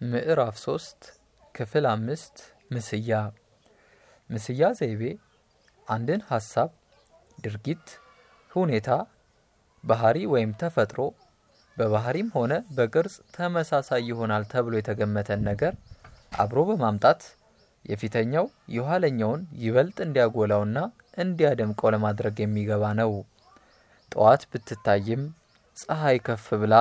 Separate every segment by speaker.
Speaker 1: ምዕራፍ ሶስት ክፍል አምስት ምስያ ምስያ ዘይቤ አንድን ሀሳብ፣ ድርጊት፣ ሁኔታ፣ ባህሪ ወይም ተፈጥሮ በባህሪም ሆነ በቅርጽ ተመሳሳይ ይሆናል ተብሎ የተገመተን ነገር አብሮ በማምጣት የፊተኛው የኋለኛውን ይበልጥ እንዲያጎላውና እንዲያደምቀው ለማድረግ የሚገባ ነው። ጠዋት ብትታይም ፀሐይ ከፍ ብላ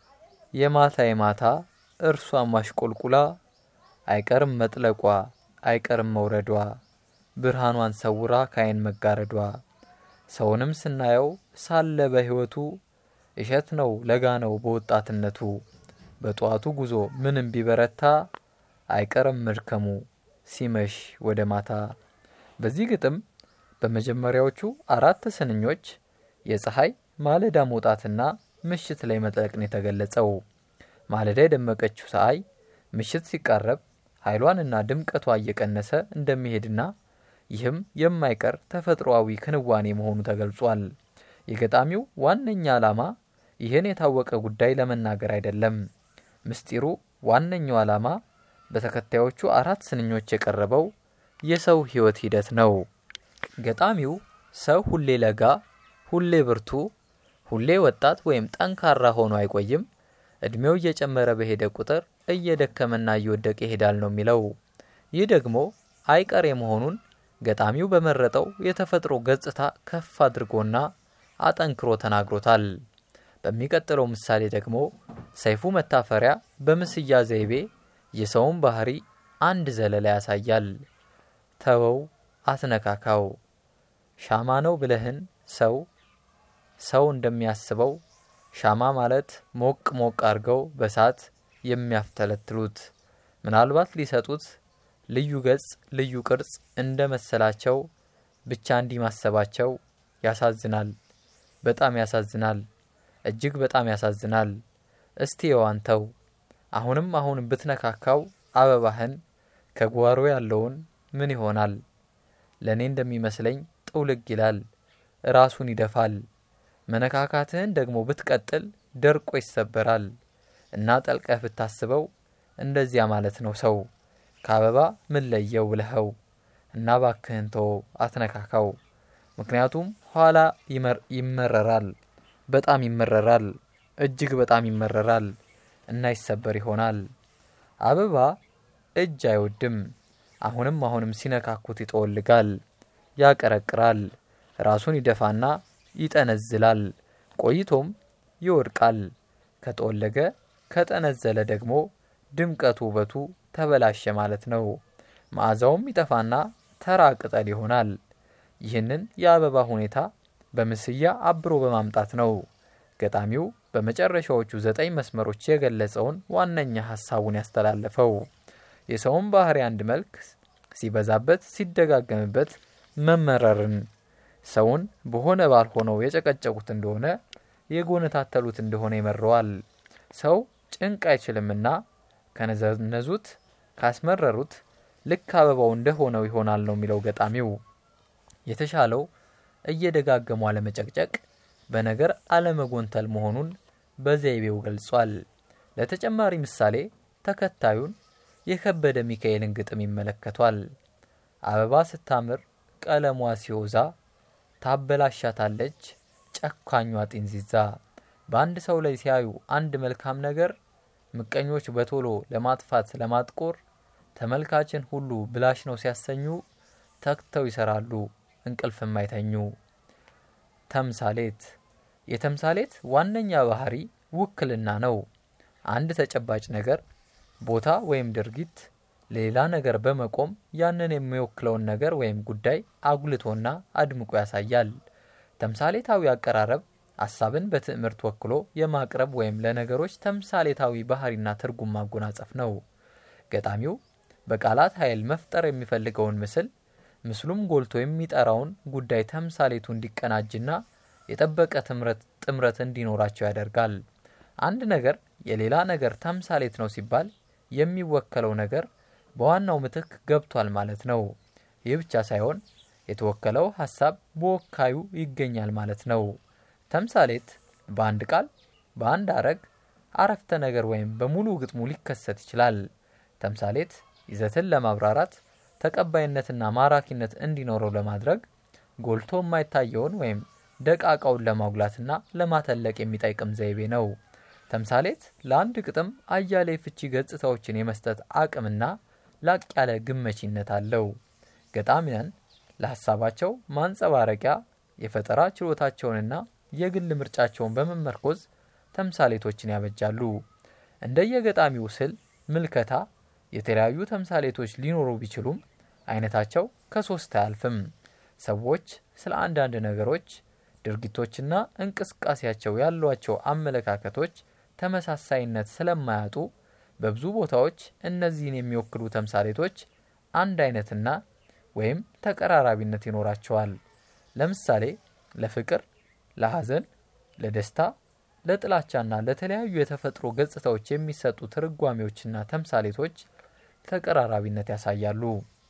Speaker 1: የማታ የማታ እርሷም አሽቆልቁላ አይቀርም መጥለቋ አይቀርም መውረዷ ብርሃኗን ሰውራ ካይን መጋረዷ ሰውንም ስናየው ሳለ በሕይወቱ እሸት ነው ለጋ ነው በወጣትነቱ በጠዋቱ ጉዞ ምንም ቢበረታ አይቀርም መድከሙ ሲመሽ ወደ ማታ። በዚህ ግጥም በመጀመሪያዎቹ አራት ስንኞች የፀሐይ ማለዳ መውጣትና ምሽት ላይ መጥለቅን የተገለጸው። ማለዳ የደመቀችው ፀሐይ ምሽት ሲቃረብ ኃይሏንና ድምቀቷ እየቀነሰ እንደሚሄድና ይህም የማይቀር ተፈጥሮአዊ ክንዋኔ መሆኑ ተገልጿል። የገጣሚው ዋነኛ ዓላማ ይህን የታወቀ ጉዳይ ለመናገር አይደለም። ምስጢሩ ዋነኛው ዓላማ በተከታዮቹ አራት ስንኞች የቀረበው የሰው ሕይወት ሂደት ነው። ገጣሚው ሰው ሁሌ ለጋ፣ ሁሌ ብርቱ፣ ሁሌ ወጣት ወይም ጠንካራ ሆኖ አይቆይም። እድሜው እየጨመረ በሄደ ቁጥር እየደከመና እየወደቀ ይሄዳል ነው የሚለው። ይህ ደግሞ አይቀሬ መሆኑን ገጣሚው በመረጠው የተፈጥሮ ገጽታ ከፍ አድርጎና አጠንክሮ ተናግሮታል። በሚቀጥለው ምሳሌ ደግሞ ሰይፉ መታፈሪያ በምስያ ዘይቤ የሰውን ባህሪ አንድ ዘለላ ያሳያል። ተወው አትነካካው፣ ሻማ ነው ብለህን ሰው ሰው እንደሚያስበው ሻማ ማለት ሞቅ ሞቅ አድርገው በሳት የሚያፍተለትሉት ምናልባት ሊሰጡት ልዩ ገጽ ልዩ ቅርጽ እንደ መሰላቸው ብቻ እንዲህ ማሰባቸው ያሳዝናል። በጣም ያሳዝናል። እጅግ በጣም ያሳዝናል። እስቲ የዋንተው አሁንም አሁን ብትነካካው አበባህን ከጓሮ ያለውን ምን ይሆናል? ለእኔ እንደሚመስለኝ ጥውልግ ይላል፣ ራሱን ይደፋል። መነካካትህን ደግሞ ብትቀጥል ደርቆ ይሰበራል። እና ጠልቀህ ብታስበው እንደዚያ ማለት ነው ሰው ከአበባ ምን ለየው ብለኸው እና ባክህን ተወው አትነካካው። ምክንያቱም ኋላ ይመረራል፣ በጣም ይመረራል፣ እጅግ በጣም ይመረራል እና ይሰበር ይሆናል። አበባ እጅ አይወድም። አሁንም አሁንም ሲነካኩት ይጠወልጋል፣ ያቀረቅራል፣ ራሱን ይደፋና ይጠነዝላል። ቆይቶም ይወድቃል። ከጠወለገ ከጠነዘለ ደግሞ ድምቀቱ ውበቱ ተበላሸ ማለት ነው። መዓዛውም ይጠፋና ተራ ቅጠል ይሆናል። ይህንን የአበባ ሁኔታ በምስያ አብሮ በማምጣት ነው ገጣሚው በመጨረሻዎቹ ዘጠኝ መስመሮች የገለጸውን ዋነኛ ሀሳቡን ያስተላለፈው። የሰውን ባህሪ አንድ መልክ ሲበዛበት ሲደጋገምበት መመረርን ሰውን በሆነ ባልሆነው የጨቀጨቁት እንደሆነ የጎነታተሉት እንደሆነ ይመረዋል። ሰው ጭንቅ አይችልምና ከነዘነዙት ካስመረሩት ልክ አበባው እንደሆነው ይሆናል ነው የሚለው ገጣሚው። የተሻለው እየደጋገሙ አለመጨቅጨቅ፣ በነገር አለመጎንተል መሆኑን በዘይቤው ገልጿል። ለተጨማሪ ምሳሌ ተከታዩን የከበደ ሚካኤልን ግጥም ይመለከቷል። አበባ ስታምር ቀለሟ ሲወዛ ታበላሻታለች ጨካኟ ጢንዚዛ። በአንድ ሰው ላይ ሲያዩ አንድ መልካም ነገር ምቀኞች በቶሎ ለማጥፋት ለማጥቆር ተመልካችን ሁሉ ብላሽ ነው ሲያሰኙ ተግተው ይሰራሉ እንቅልፍ የማይተኙ። ተምሳሌት የተምሳሌት ዋነኛ ባህሪ ውክልና ነው። አንድ ተጨባጭ ነገር ቦታ ወይም ድርጊት ሌላ ነገር በመቆም ያንን የሚወክለውን ነገር ወይም ጉዳይ አጉልቶና አድምቆ ያሳያል። ተምሳሌታዊ አቀራረብ ሀሳብን በትዕምርት ወክሎ የማቅረብ ወይም ለነገሮች ተምሳሌታዊ ባህሪና ትርጉም ማጎናጸፍ ነው። ገጣሚው በቃላት ኃይል መፍጠር የሚፈልገውን ምስል ምስሉም ጎልቶ የሚጠራውን ጉዳይ ተምሳሌቱ እንዲቀናጅና የጠበቀ ጥምረት እንዲኖራቸው ያደርጋል። አንድ ነገር የሌላ ነገር ተምሳሌት ነው ሲባል የሚወከለው ነገር በዋናው ምትክ ገብቷል ማለት ነው። ይህ ብቻ ሳይሆን የተወከለው ሀሳብ በወካዩ ይገኛል ማለት ነው። ተምሳሌት በአንድ ቃል፣ በአንድ አረግ፣ አረፍተ ነገር ወይም በሙሉ ግጥሙ ሊከሰት ይችላል። ተምሳሌት ይዘትን ለማብራራት ተቀባይነትና ማራኪነት እንዲኖረው ለማድረግ ጎልቶ የማይታየውን ወይም ደቃቃውን ለማጉላትና ለማተለቅ የሚጠይቅም ዘይቤ ነው። ተምሳሌት ለአንድ ግጥም አያሌ ፍቺ ገጽታዎችን የመስጠት አቅምና ላቅ ያለ ግመቺነት አለው። ገጣሚያን ለሀሳባቸው ማንጸባረቂያ የፈጠራ ችሎታቸውንና የግል ምርጫቸውን በመመርኮዝ ተምሳሌቶችን ያበጃሉ። እንደየገጣሚው ስል ምልከታ የተለያዩ ተምሳሌቶች ሊኖሩ ቢችሉም አይነታቸው ከሶስት አያልፍም። ሰዎች ስለ አንዳንድ ነገሮች፣ ድርጊቶችና እንቅስቃሴያቸው ያሏቸው አመለካከቶች ተመሳሳይነት ስለማያጡ በብዙ ቦታዎች እነዚህን የሚወክሉ ተምሳሌቶች አንድ አይነትና ወይም ተቀራራቢነት ይኖራቸዋል። ለምሳሌ ለፍቅር፣ ለሐዘን፣ ለደስታ፣ ለጥላቻና ለተለያዩ የተፈጥሮ ገጽታዎች የሚሰጡ ትርጓሜዎችና ተምሳሌቶች ተቀራራቢነት ያሳያሉ።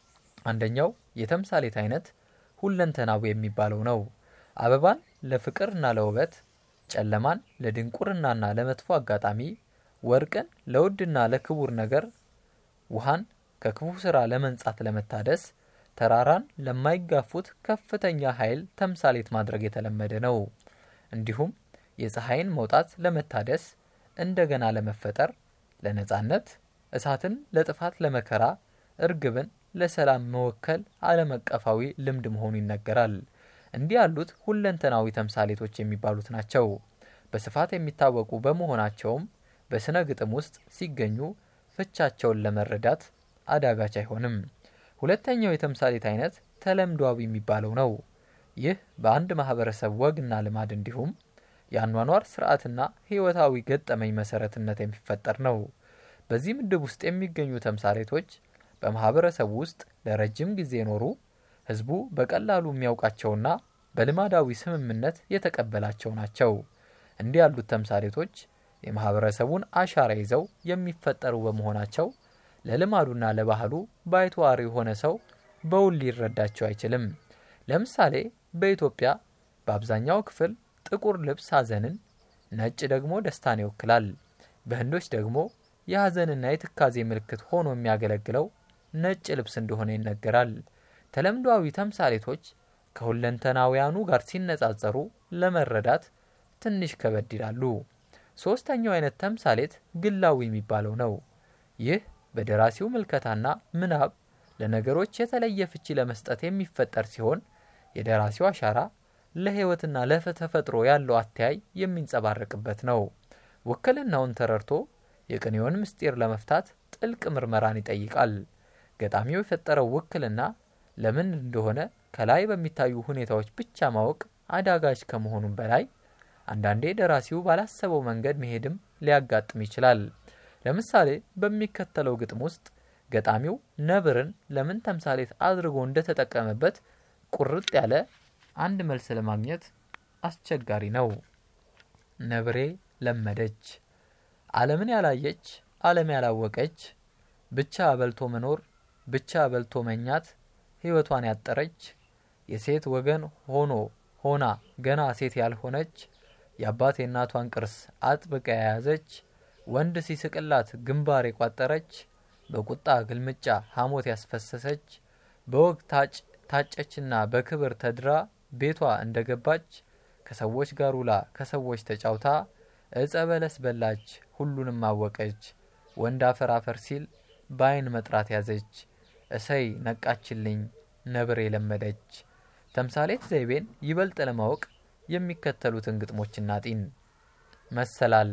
Speaker 1: አንደኛው የተምሳሌት አይነት ሁለንተናዊ የሚባለው ነው። አበባን ለፍቅርና ለውበት፣ ጨለማን ለድንቁርናና ለመጥፎ አጋጣሚ፣ ወርቅን ለውድና ለክቡር ነገር፣ ውሃን ከክፉ ስራ ለመንጻት ለመታደስ፣ ተራራን ለማይጋፉት ከፍተኛ ኃይል ተምሳሌት ማድረግ የተለመደ ነው። እንዲሁም የፀሐይን መውጣት ለመታደስ፣ እንደገና ለመፈጠር፣ ለነጻነት፣ እሳትን ለጥፋት፣ ለመከራ፣ እርግብን ለሰላም መወከል ዓለም አቀፋዊ ልምድ መሆኑ ይነገራል። እንዲህ ያሉት ሁለንተናዊ ተምሳሌቶች የሚባሉት ናቸው። በስፋት የሚታወቁ በመሆናቸውም በስነ ግጥም ውስጥ ሲገኙ ፍቻቸውን ለመረዳት አዳጋች አይሆንም። ሁለተኛው የተምሳሌት አይነት ተለምዷዊ የሚባለው ነው። ይህ በአንድ ማህበረሰብ ወግና ልማድ እንዲሁም የአኗኗር ስርዓትና ህይወታዊ ገጠመኝ መሰረትነት የሚፈጠር ነው። በዚህ ምድብ ውስጥ የሚገኙ ተምሳሌቶች በማህበረሰቡ ውስጥ ለረጅም ጊዜ የኖሩ ህዝቡ በቀላሉ የሚያውቃቸውና በልማዳዊ ስምምነት የተቀበላቸው ናቸው። እንዲህ ያሉት ተምሳሌቶች የማህበረሰቡን አሻራ ይዘው የሚፈጠሩ በመሆናቸው ለልማዱና ለባህሉ ባይተዋር የሆነ ሰው በውል ሊረዳቸው አይችልም። ለምሳሌ በኢትዮጵያ በአብዛኛው ክፍል ጥቁር ልብስ ሐዘንን፣ ነጭ ደግሞ ደስታን ይወክላል። በህንዶች ደግሞ የሐዘንና የትካዜ ምልክት ሆኖ የሚያገለግለው ነጭ ልብስ እንደሆነ ይነገራል። ተለምዷዊ ተምሳሌቶች ከሁለንተናውያኑ ጋር ሲነጻጸሩ ለመረዳት ትንሽ ከበድ ይላሉ። ሶስተኛው አይነት ተምሳሌት ግላዊ የሚባለው ነው። ይህ በደራሲው ምልከታና ምናብ ለነገሮች የተለየ ፍቺ ለመስጠት የሚፈጠር ሲሆን የደራሲው አሻራ ለህይወትና ለተፈጥሮ ያለው አተያይ የሚንጸባረቅበት ነው። ውክልናውን ተረድቶ የቅኔውን ምስጢር ለመፍታት ጥልቅ ምርመራን ይጠይቃል። ገጣሚው የፈጠረው ውክልና ለምን እንደሆነ ከላይ በሚታዩ ሁኔታዎች ብቻ ማወቅ አዳጋች ከመሆኑም በላይ አንዳንዴ ደራሲው ባላሰበው መንገድ መሄድም ሊያጋጥም ይችላል። ለምሳሌ በሚከተለው ግጥም ውስጥ ገጣሚው ነብርን ለምን ተምሳሌት አድርጎ እንደተጠቀመበት ቁርጥ ያለ አንድ መልስ ለማግኘት አስቸጋሪ ነው። ነብሬ ለመደች ዓለምን ያላየች ዓለም ያላወቀች ብቻ በልቶ መኖር ብቻ በልቶ መኛት ሕይወቷን ያጠረች የሴት ወገን ሆኖ ሆና ገና ሴት ያልሆነች የአባት የእናቷን ቅርስ አጥብቃ የያዘች ወንድ ሲስቅላት ግንባር የቋጠረች በቁጣ ግልምጫ ሐሞት ያስፈሰሰች በወግ ታጨችና በክብር ተድራ ቤቷ እንደገባች ከሰዎች ጋር ውላ ከሰዎች ተጫውታ እጸ በለስ በላች ሁሉንም አወቀች ወንድ አፈር አፈር ሲል በአይን መጥራት ያዘች እሰይ ነቃችልኝ ነብር የለመደች። ተምሳሌት ዘይቤን ይበልጥ ለማወቅ የሚከተሉትን ግጥሞችና ጢን መሰላል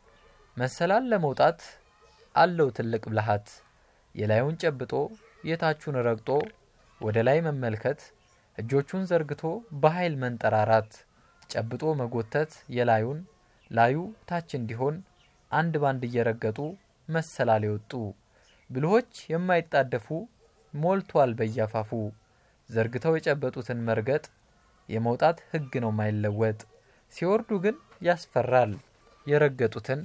Speaker 1: መሰላል ለመውጣት አለው ትልቅ ብልሃት የላዩን ጨብጦ የታቹን ረግጦ ወደ ላይ መመልከት እጆቹን ዘርግቶ በኃይል መንጠራራት ጨብጦ መጎተት የላዩን ላዩ ታች እንዲሆን አንድ ባንድ እየረገጡ መሰላል የወጡ ብልሆች የማይጣደፉ ሞልቷል በያፋፉ ዘርግተው የጨበጡትን መርገጥ የመውጣት ሕግ ነው ማይለወጥ ሲወርዱ ግን ያስፈራል የረገጡትን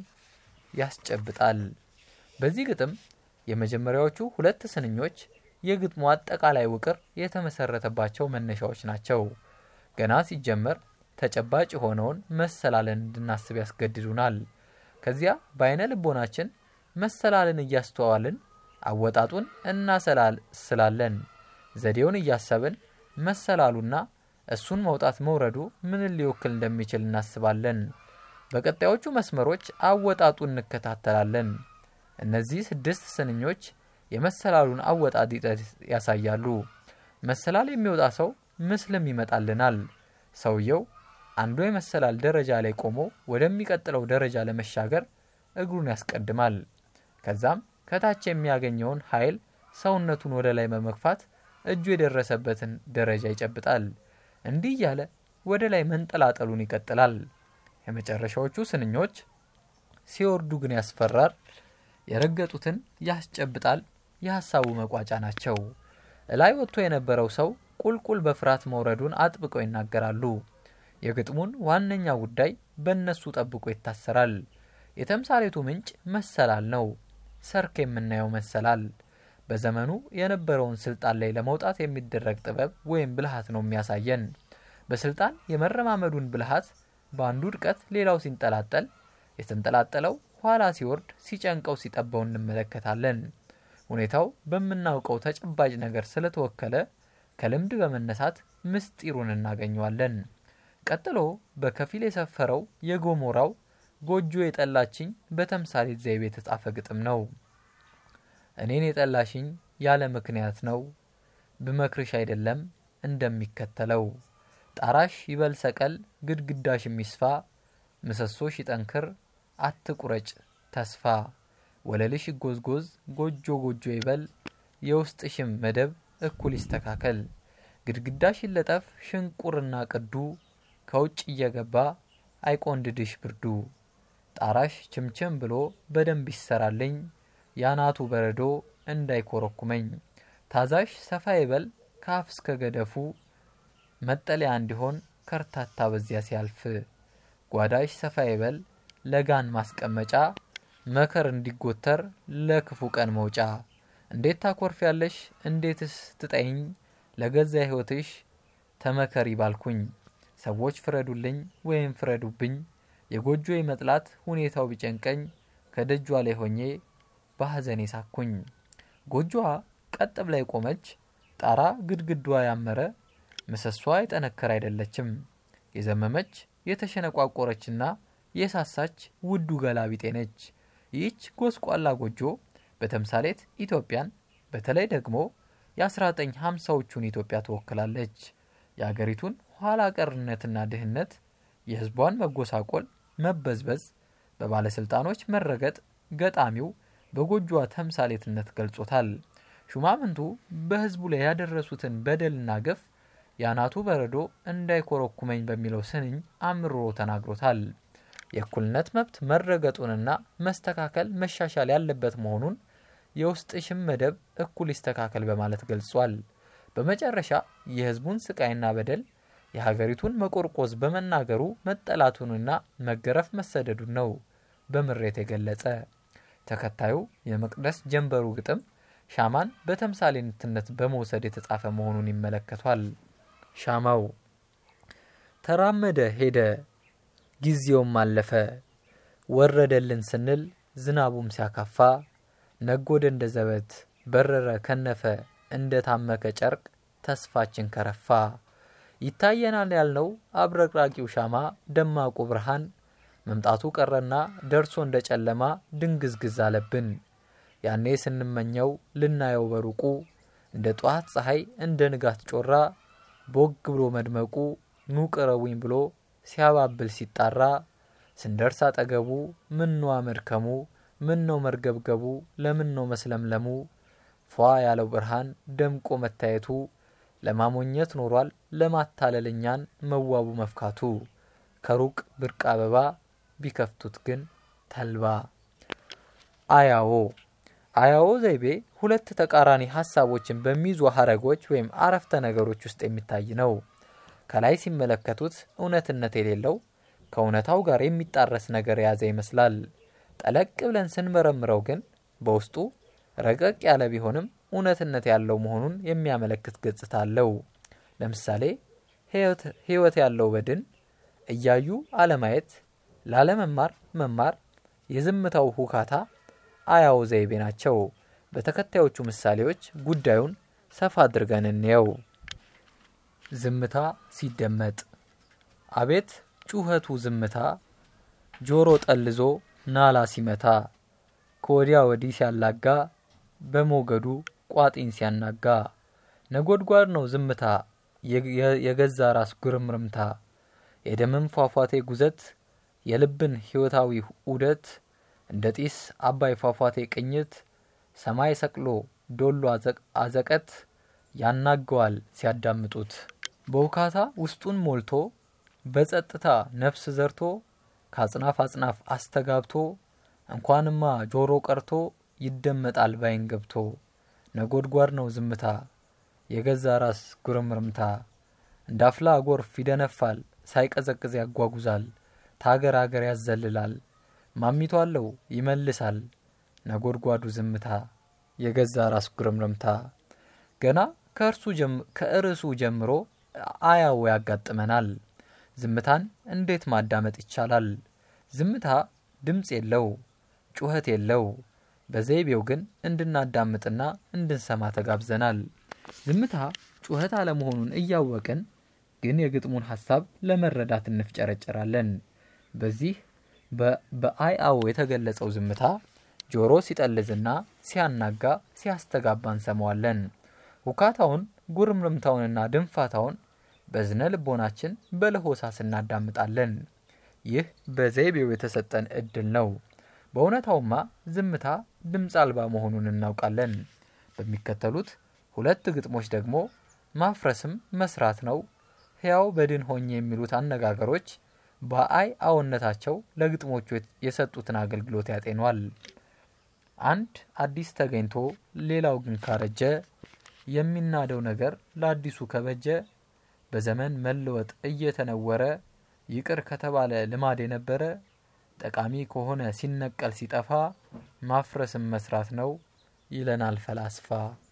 Speaker 1: ያስጨብጣል። በዚህ ግጥም የመጀመሪያዎቹ ሁለት ስንኞች የግጥሙ አጠቃላይ ውቅር የተመሰረተባቸው መነሻዎች ናቸው። ገና ሲጀመር ተጨባጭ የሆነውን መሰላለን እንድናስብ ያስገድዱናል። ከዚያ በአይነ ልቦናችን መሰላልን እያስተዋልን አወጣጡን እናሰላስላለን። ዘዴውን እያሰብን መሰላሉና እሱን መውጣት መውረዱ ምንን ሊወክል እንደሚችል እናስባለን። በቀጣዮቹ መስመሮች አወጣጡን እንከታተላለን። እነዚህ ስድስት ስንኞች የመሰላሉን አወጣጥ ሂደት ያሳያሉ። መሰላል የሚወጣ ሰው ምስልም ይመጣልናል። ሰውየው አንዱ የመሰላል ደረጃ ላይ ቆሞ ወደሚቀጥለው ደረጃ ለመሻገር እግሩን ያስቀድማል። ከዛም ከታች የሚያገኘውን ኃይል ሰውነቱን ወደ ላይ በመግፋት እጁ የደረሰበትን ደረጃ ይጨብጣል። እንዲህ እያለ ወደ ላይ መንጠላጠሉን ይቀጥላል። የመጨረሻዎቹ ስንኞች ሲወርዱ ግን ያስፈራል፣ የረገጡትን ያስጨብጣል፣ የሀሳቡ መቋጫ ናቸው። እላይ ወጥቶ የነበረው ሰው ቁልቁል በፍርሃት መውረዱን አጥብቀው ይናገራሉ። የግጥሙን ዋነኛ ጉዳይ በእነሱ ጠብቆ ይታሰራል። የተምሳሌቱ ምንጭ መሰላል ነው። ሰርክ የምናየው መሰላል በዘመኑ የነበረውን ስልጣን ላይ ለመውጣት የሚደረግ ጥበብ ወይም ብልሃት ነው የሚያሳየን። በስልጣን የመረማመዱን ብልሃት በአንዱ ድቀት ሌላው ሲንጠላጠል፣ የተንጠላጠለው ኋላ ሲወርድ ሲጨንቀው ሲጠበው እንመለከታለን። ሁኔታው በምናውቀው ተጨባጭ ነገር ስለተወከለ ከልምድ በመነሳት ምስጢሩን እናገኘዋለን። ቀጥሎ በከፊል የሰፈረው የጎሞራው ጎጆ የጠላችኝ በተምሳሌት ዘይቤ የተጻፈ ግጥም ነው። እኔን የጠላሽኝ ያለ ምክንያት ነው፣ ብመክርሽ አይደለም እንደሚከተለው ጣራሽ ይበል ሰቀል፣ ግድግዳሽ የሚስፋ ምሰሶሽ ይጠንክር፣ አትቁረጭ ተስፋ ወለልሽ ይጎዝጎዝ፣ ጎጆ ጎጆ ይበል፣ የውስጥሽም መደብ እኩል ይስተካከል። ግድግዳሽ ይለጠፍ ሽንቁርና ቅዱ፣ ከውጭ እየገባ አይቆንድድሽ ብርዱ። ጣራሽ ችምችም ብሎ በደንብ ይሰራልኝ፣ ያናቱ በረዶ እንዳይኮረኩመኝ። ታዛሽ ሰፋ ይበል ከአፍ እስከ ገደፉ፣ መጠለያ እንዲሆን ከርታታ በዚያ ሲያልፍ። ጓዳሽ ሰፋ ይበል ለጋን ማስቀመጫ፣ መከር እንዲጎተር ለክፉ ቀን መውጫ። እንዴት ታኮርፊያለሽ እንዴትስ ትጠይኝ፣ ለገዛ ሕይወትሽ ተመከሪ ባልኩኝ። ሰዎች ፍረዱልኝ ወይም ፍረዱብኝ፣ የጎጆ መጥላት ሁኔታው ቢጨንቀኝ፣ ከደጇ ላይ ሆኜ በሐዘኔ ሳኩኝ። ጎጆዋ ቀጥ ብላ የቆመች ጣራ ግድግዷ ያመረ ምሰሷ የጠነከረ አይደለችም። የዘመመች የተሸነቋቆረችና የሳሳች ውዱ ገላቢጤ ነች። ይህች ጎስቋላ ጎጆ በተምሳሌት ኢትዮጵያን በተለይ ደግሞ የ1950ዎቹን ኢትዮጵያ ትወክላለች። የአገሪቱን ኋላ ቀርነትና ድህነት፣ የህዝቧን መጎሳቆል፣ መበዝበዝ፣ በባለስልጣኖች መረገጥ ገጣሚው በጎጆዋ ተምሳሌትነት ገልጾታል። ሹማምንቱ በህዝቡ ላይ ያደረሱትን በደልና ግፍ የአናቱ በረዶ እንዳይኮረኩመኝ በሚለው ስንኝ አምርሮ ተናግሮታል። የእኩልነት መብት መረገጡንና መስተካከል መሻሻል ያለበት መሆኑን የውስጥሽም መደብ እኩል ይስተካከል በማለት ገልጿል። በመጨረሻ የህዝቡን ስቃይና በደል የሀገሪቱን መቆርቆዝ በመናገሩ መጠላቱንና መገረፍ መሰደዱን ነው በምሬት የገለጸ። ተከታዩ የመቅደስ ጀንበሩ ግጥም ሻማን በተምሳሌትነት በመውሰድ የተጻፈ መሆኑን ይመለከቷል። ሻማው ተራመደ ሄደ፣ ጊዜውም አለፈ፣ ወረደልን ስንል ዝናቡም ሲያካፋ፣ ነጎደ እንደ ዘበት በረረ ከነፈ፣ እንደ ታመከ ጨርቅ ተስፋችን ከረፋ። ይታየናል ያልነው አብረቅራቂው ሻማ ደማቁ ብርሃን መምጣቱ ቀረና ደርሶ እንደ ጨለማ ድንግዝግዝ አለብን። ያኔ ስንመኘው ልናየው በሩቁ እንደ ጠዋት ፀሐይ እንደ ንጋት ጮራ ቦግ ብሎ መድመቁ ኑ ቅረቡኝ ብሎ ሲያባብል ሲጣራ ስንደርስ አጠገቡ ምን ነው መድከሙ ምን ነው መርገብገቡ ለምን ነው መስለምለሙ ፏ ያለው ብርሃን ደምቆ መታየቱ ለማሞኘት ኖሯል ለማታለልኛን መዋቡ መፍካቱ ከሩቅ ብርቅ አበባ ቢከፍቱት ግን ተልባ። አያዎ አያዎ ዘይቤ ሁለት ተቃራኒ ሀሳቦችን በሚይዙ ሀረጎች ወይም አረፍተ ነገሮች ውስጥ የሚታይ ነው። ከላይ ሲመለከቱት እውነትነት የሌለው ከእውነታው ጋር የሚጣረስ ነገር የያዘ ይመስላል። ጠለቅ ብለን ስንመረምረው ግን በውስጡ ረቀቅ ያለ ቢሆንም እውነትነት ያለው መሆኑን የሚያመለክት ገጽታ አለው። ለምሳሌ ሕይወት ያለው በድን እያዩ አለማየት፣ ላለመማር መማር፣ የዝምታው ሁካታ አያው ዘይቤ ናቸው። በተከታዮቹ ምሳሌዎች ጉዳዩን ሰፋ አድርገን እንየው። ዝምታ ሲደመጥ አቤት ጩኸቱ ዝምታ ጆሮ ጠልዞ ናላ ሲመታ ከወዲያ ወዲህ ሲያላጋ በሞገዱ ቋጢን ሲያናጋ ነጎድጓድ ነው ዝምታ የገዛ ራስ ጉርምርምታ የደምን ፏፏቴ ጉዘት የልብን ሕይወታዊ ዑደት እንደ ጢስ አባይ ፏፏቴ ቅኝት ሰማይ ሰቅሎ ዶሎ አዘቀት ያናገዋል ሲያዳምጡት በውካታ ውስጡን ሞልቶ በጸጥታ ነፍስ ዘርቶ ከአጽናፍ አጽናፍ አስተጋብቶ እንኳንማ ጆሮ ቀርቶ ይደመጣል ባይን ገብቶ ነጎድጓድ ነው ዝምታ የገዛ ራስ ጉርምርምታ እንዳፍላ ጎርፍ ይደነፋል ሳይቀዘቅዝ ያጓጉዛል ታገር አገር ያዘልላል ማሚቶ አለው ይመልሳል ነጎድጓዱ ዝምታ የገዛ ራስ ጉርምርምታ ገና ከእርሱ ጀምሮ አያው ያጋጥመናል። ዝምታን እንዴት ማዳመጥ ይቻላል? ዝምታ ድምፅ የለው፣ ጩኸት የለው። በዘይቤው ግን እንድናዳምጥና እንድንሰማ ተጋብዘናል። ዝምታ ጩኸት አለመሆኑን እያወቅን ግን የግጥሙን ሀሳብ ለመረዳት እንፍጨረጨራለን። በዚህ በአይአው የተገለጸው ዝምታ ጆሮ ሲጠልዝና ሲያናጋ ሲያስተጋባ እንሰማዋለን። ውካታውን ጉርምርምታውንና ድንፋታውን በዝነ ልቦናችን በለሆሳስ እናዳምጣለን። ይህ በዘይቤው የተሰጠን እድል ነው። በእውነታውማ ዝምታ ድምፅ አልባ መሆኑን እናውቃለን። በሚከተሉት ሁለት ግጥሞች ደግሞ ማፍረስም መስራት ነው፣ ሕያው በድን ሆኜ የሚሉት አነጋገሮች በአይ አዎነታቸው ለግጥሞቹ የሰጡትን አገልግሎት ያጤኗል። አንድ አዲስ ተገኝቶ ሌላው ግን ካረጀ የሚናደው ነገር ለአዲሱ ከበጀ በዘመን መለወጥ እየተነወረ ይቅር ከተባለ ልማድ የነበረ ጠቃሚ ከሆነ ሲነቀል ሲጠፋ ማፍረስም መስራት ነው ይለናል ፈላስፋ።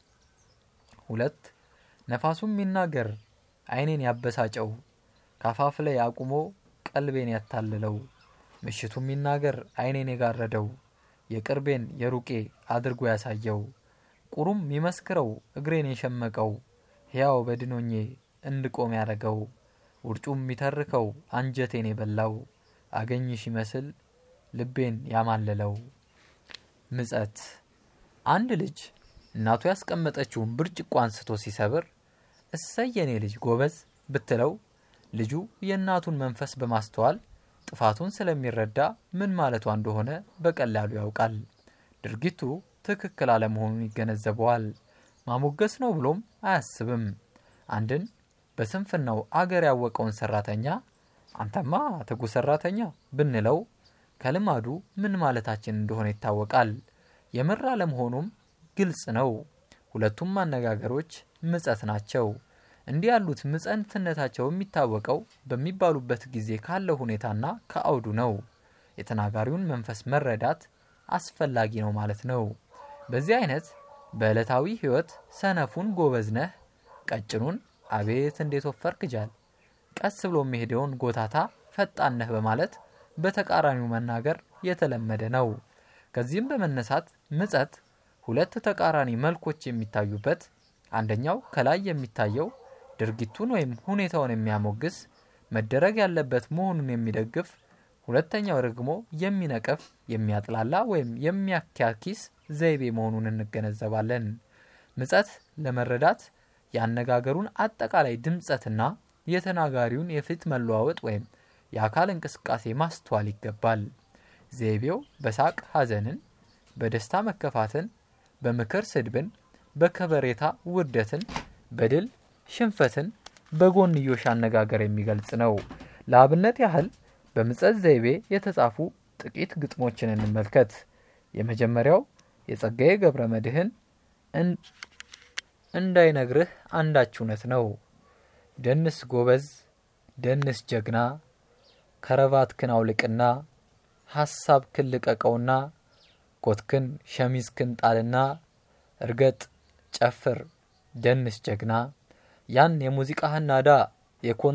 Speaker 1: ሁለት ነፋሱም ይናገር ዓይኔን ያበሳጨው ካፋፍ ላይ አቁሞ ቀልቤን ያታልለው ምሽቱም ይናገር ዓይኔን የጋረደው የቅርቤን የሩቄ አድርጎ ያሳየው ቁሩም ይመስክረው እግሬን የሸመቀው ሕያው በድኖኜ እንድቆም ያረገው ውርጩም የሚተርከው አንጀቴን የበላው አገኝሽ ይመስል ልቤን ያማለለው። ምጸት አንድ ልጅ እናቱ ያስቀመጠችውን ብርጭቆ አንስቶ ሲሰብር እሰይ የኔ ልጅ ጎበዝ ብትለው ልጁ የእናቱን መንፈስ በማስተዋል ጥፋቱን ስለሚረዳ ምን ማለቷ እንደሆነ በቀላሉ ያውቃል። ድርጊቱ ትክክል አለመሆኑን ይገነዘበዋል። ማሞገስ ነው ብሎም አያስብም። አንድን በስንፍናው አገር ያወቀውን ሰራተኛ አንተማ ትጉ ሰራተኛ ብንለው ከልማዱ ምን ማለታችን እንደሆነ ይታወቃል። የምር አለመሆኑም ግልጽ ነው። ሁለቱም አነጋገሮች ምጸት ናቸው። እንዲህ ያሉት ምጸትነታቸው የሚታወቀው በሚባሉበት ጊዜ ካለው ሁኔታና ከአውዱ ነው። የተናጋሪውን መንፈስ መረዳት አስፈላጊ ነው ማለት ነው። በዚህ አይነት በዕለታዊ ሕይወት ሰነፉን ጎበዝ ነህ፣ ቀጭኑን አቤት እንዴት ወፈርክ ጃል፣ ቀስ ብሎ የሚሄደውን ጎታታ ፈጣን ነህ በማለት በተቃራኒው መናገር የተለመደ ነው። ከዚህም በመነሳት ምጸት ሁለት ተቃራኒ መልኮች የሚታዩበት፣ አንደኛው ከላይ የሚታየው ድርጊቱን ወይም ሁኔታውን የሚያሞግስ መደረግ ያለበት መሆኑን የሚደግፍ፣ ሁለተኛው ደግሞ የሚነቀፍ የሚያጥላላ ወይም የሚያኪያኪስ ዘይቤ መሆኑን እንገነዘባለን። ምጸት ለመረዳት የአነጋገሩን አጠቃላይ ድምጸትና የተናጋሪውን የፊት መለዋወጥ ወይም የአካል እንቅስቃሴ ማስተዋል ይገባል። ዘይቤው በሳቅ ሐዘንን፣ በደስታ መከፋትን፣ በምክር ስድብን፣ በከበሬታ ውርደትን፣ በድል ሽንፈትን በጎንዮሽ አነጋገር የሚገልጽ ነው። ለአብነት ያህል በምጸት ዘይቤ የተጻፉ ጥቂት ግጥሞችን እንመልከት። የመጀመሪያው የጸጋዬ ገብረ መድኅን እንዳይነግርህ አንዳች እውነት ነው። ደንስ ጎበዝ፣ ደንስ ጀግና፣ ከረባትክን አውልቅና ሐሳብክን ልቀቀውና ኮትክን ሸሚዝክን ጣልና እርገጥ፣ ጨፍር፣ ደንስ ጀግና ያን የሙዚቃህን ናዳ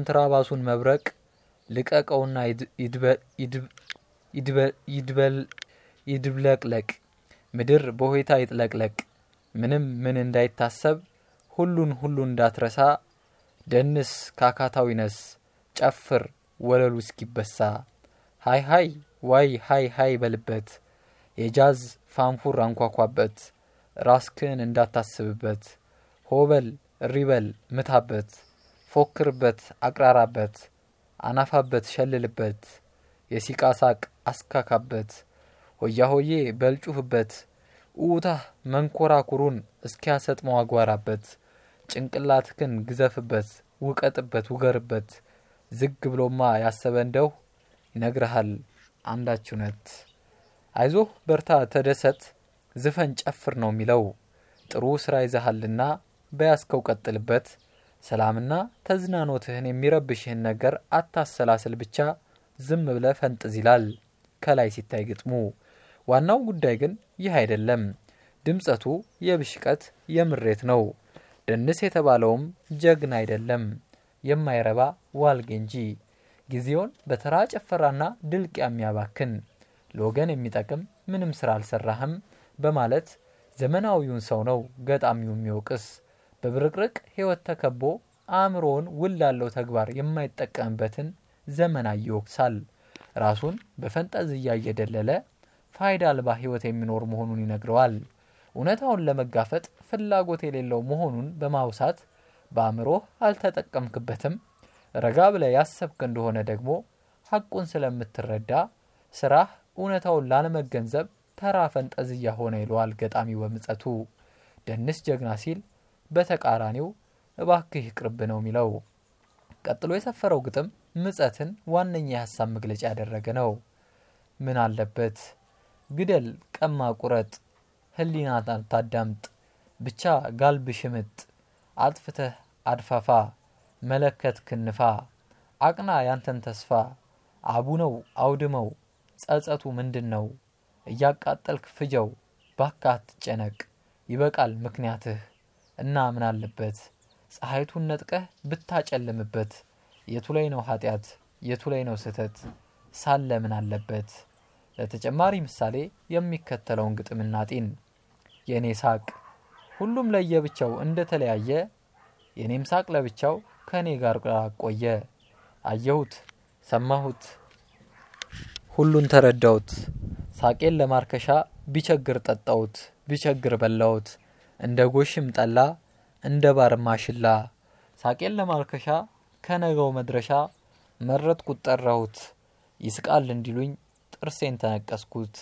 Speaker 1: የኮንትራባሱን መብረቅ ልቀቀውና ይድብለቅለቅ፣ ምድር በሆይታ ይጥለቅለቅ፣ ምንም ምን እንዳይታሰብ፣ ሁሉን ሁሉ እንዳትረሳ፣ ደንስ ካካታው ይነስ፣ ጨፍር ወለሉ እስኪበሳ፣ ሃይ ሃይ ዋይ ሃይ ሃይ በልበት፣ የጃዝ ፋንፉር አንኳኳበት፣ ራስክን እንዳታስብበት፣ ሆበል እሪበል ምታበት፣ ፎክርበት አቅራራበት፣ አናፋበት ሸልልበት፣ የሲቃ ሳቅ አስካካበት፣ ሆያ ሆዬ በልጩህበት፣ ኡታህ መንኮራኩሩን እስኪያሰጥመው አጓራበት፣ ጭንቅላትክን ግዘፍበት፣ ውቀጥበት፣ ውገርበት፣ ዝግ ብሎማ ያሰበ እንደው ይነግርሃል አንዳች እውነት። አይዞህ በርታ ተደሰት፣ ዝፈን ጨፍር ነው የሚለው። ጥሩ ስራ ይዘሃልና በያዝከው ቀጥልበት። ሰላምና ተዝናኖትህን የሚረብሽህን ነገር አታሰላስል፣ ብቻ ዝም ብለ ፈንጥዝ ይላል ከላይ ሲታይ ግጥሙ። ዋናው ጉዳይ ግን ይህ አይደለም። ድምጸቱ የብሽቀት የምሬት ነው። ደንስ የተባለውም ጀግና አይደለም፣ የማይረባ ዋልጌ እንጂ ጊዜውን በተራ ጭፈራና ድልቅ የሚያባክን ለወገን የሚጠቅም ምንም ስራ አልሰራህም በማለት ዘመናዊውን ሰው ነው ገጣሚው የሚወቅስ። በብርቅርቅ ህይወት ተከቦ አእምሮውን ውል ላለው ተግባር የማይጠቀምበትን ዘመናዊ ይወቅሳል። ራሱን በፈንጠዝያ እየደለለ ፋይዳ አልባ ህይወት የሚኖር መሆኑን ይነግረዋል። እውነታውን ለመጋፈጥ ፍላጎት የሌለው መሆኑን በማውሳት በአእምሮህ አልተጠቀምክበትም፣ ረጋ ብለህ ያሰብክ እንደሆነ ደግሞ ሐቁን ስለምትረዳ ስራህ እውነታውን ላለመገንዘብ ተራ ፈንጠዝያ ሆነ ይለዋል ገጣሚው በምጸቱ። ደንስ ጀግና ሲል በተቃራኒው እባክህ ይቅርብ ነው የሚለው። ቀጥሎ የሰፈረው ግጥም ምጸትን ዋነኛ የሀሳብ መግለጫ ያደረገ ነው። ምን አለበት ግደል፣ ቀማ፣ ቁረጥ፣ ህሊና ታዳምጥ፣ ብቻ ጋልብ ሽምጥ፣ አጥፍተህ አድፋፋ፣ መለከት ክንፋ፣ አቅና ያንተን ተስፋ፣ አቡ ነው አውድመው፣ ጸጸቱ ምንድን ነው? እያቃጠልክ ፍጀው፣ ባካ አትጨነቅ፣ ይበቃል ምክንያትህ እና ምን አለበት ፀሐይቱን ነጥቀህ ብታጨልምበት፣ የቱ ላይ ነው ኃጢአት የቱ ላይ ነው ስህተት ሳለ ምን አለበት? ለተጨማሪ ምሳሌ የሚከተለውን ግጥም እናጢን። የእኔ ሳቅ ሁሉም ለየብቻው እንደተለያየ፣ የእኔም ሳቅ ለብቻው ከእኔ ጋር ቆየ። አየሁት፣ ሰማሁት፣ ሁሉን ተረዳሁት። ሳቄን ለማርከሻ ቢቸግር ጠጣሁት፣ ቢቸግር በላሁት። እንደ ጎሽም ጠላ እንደ ባር ማሽላ ሳቄን ለማርከሻ ከነገው መድረሻ መረጥኩት ጠራሁት። ይስቃል እንዲሉኝ ጥርሴን ተነቀስኩት።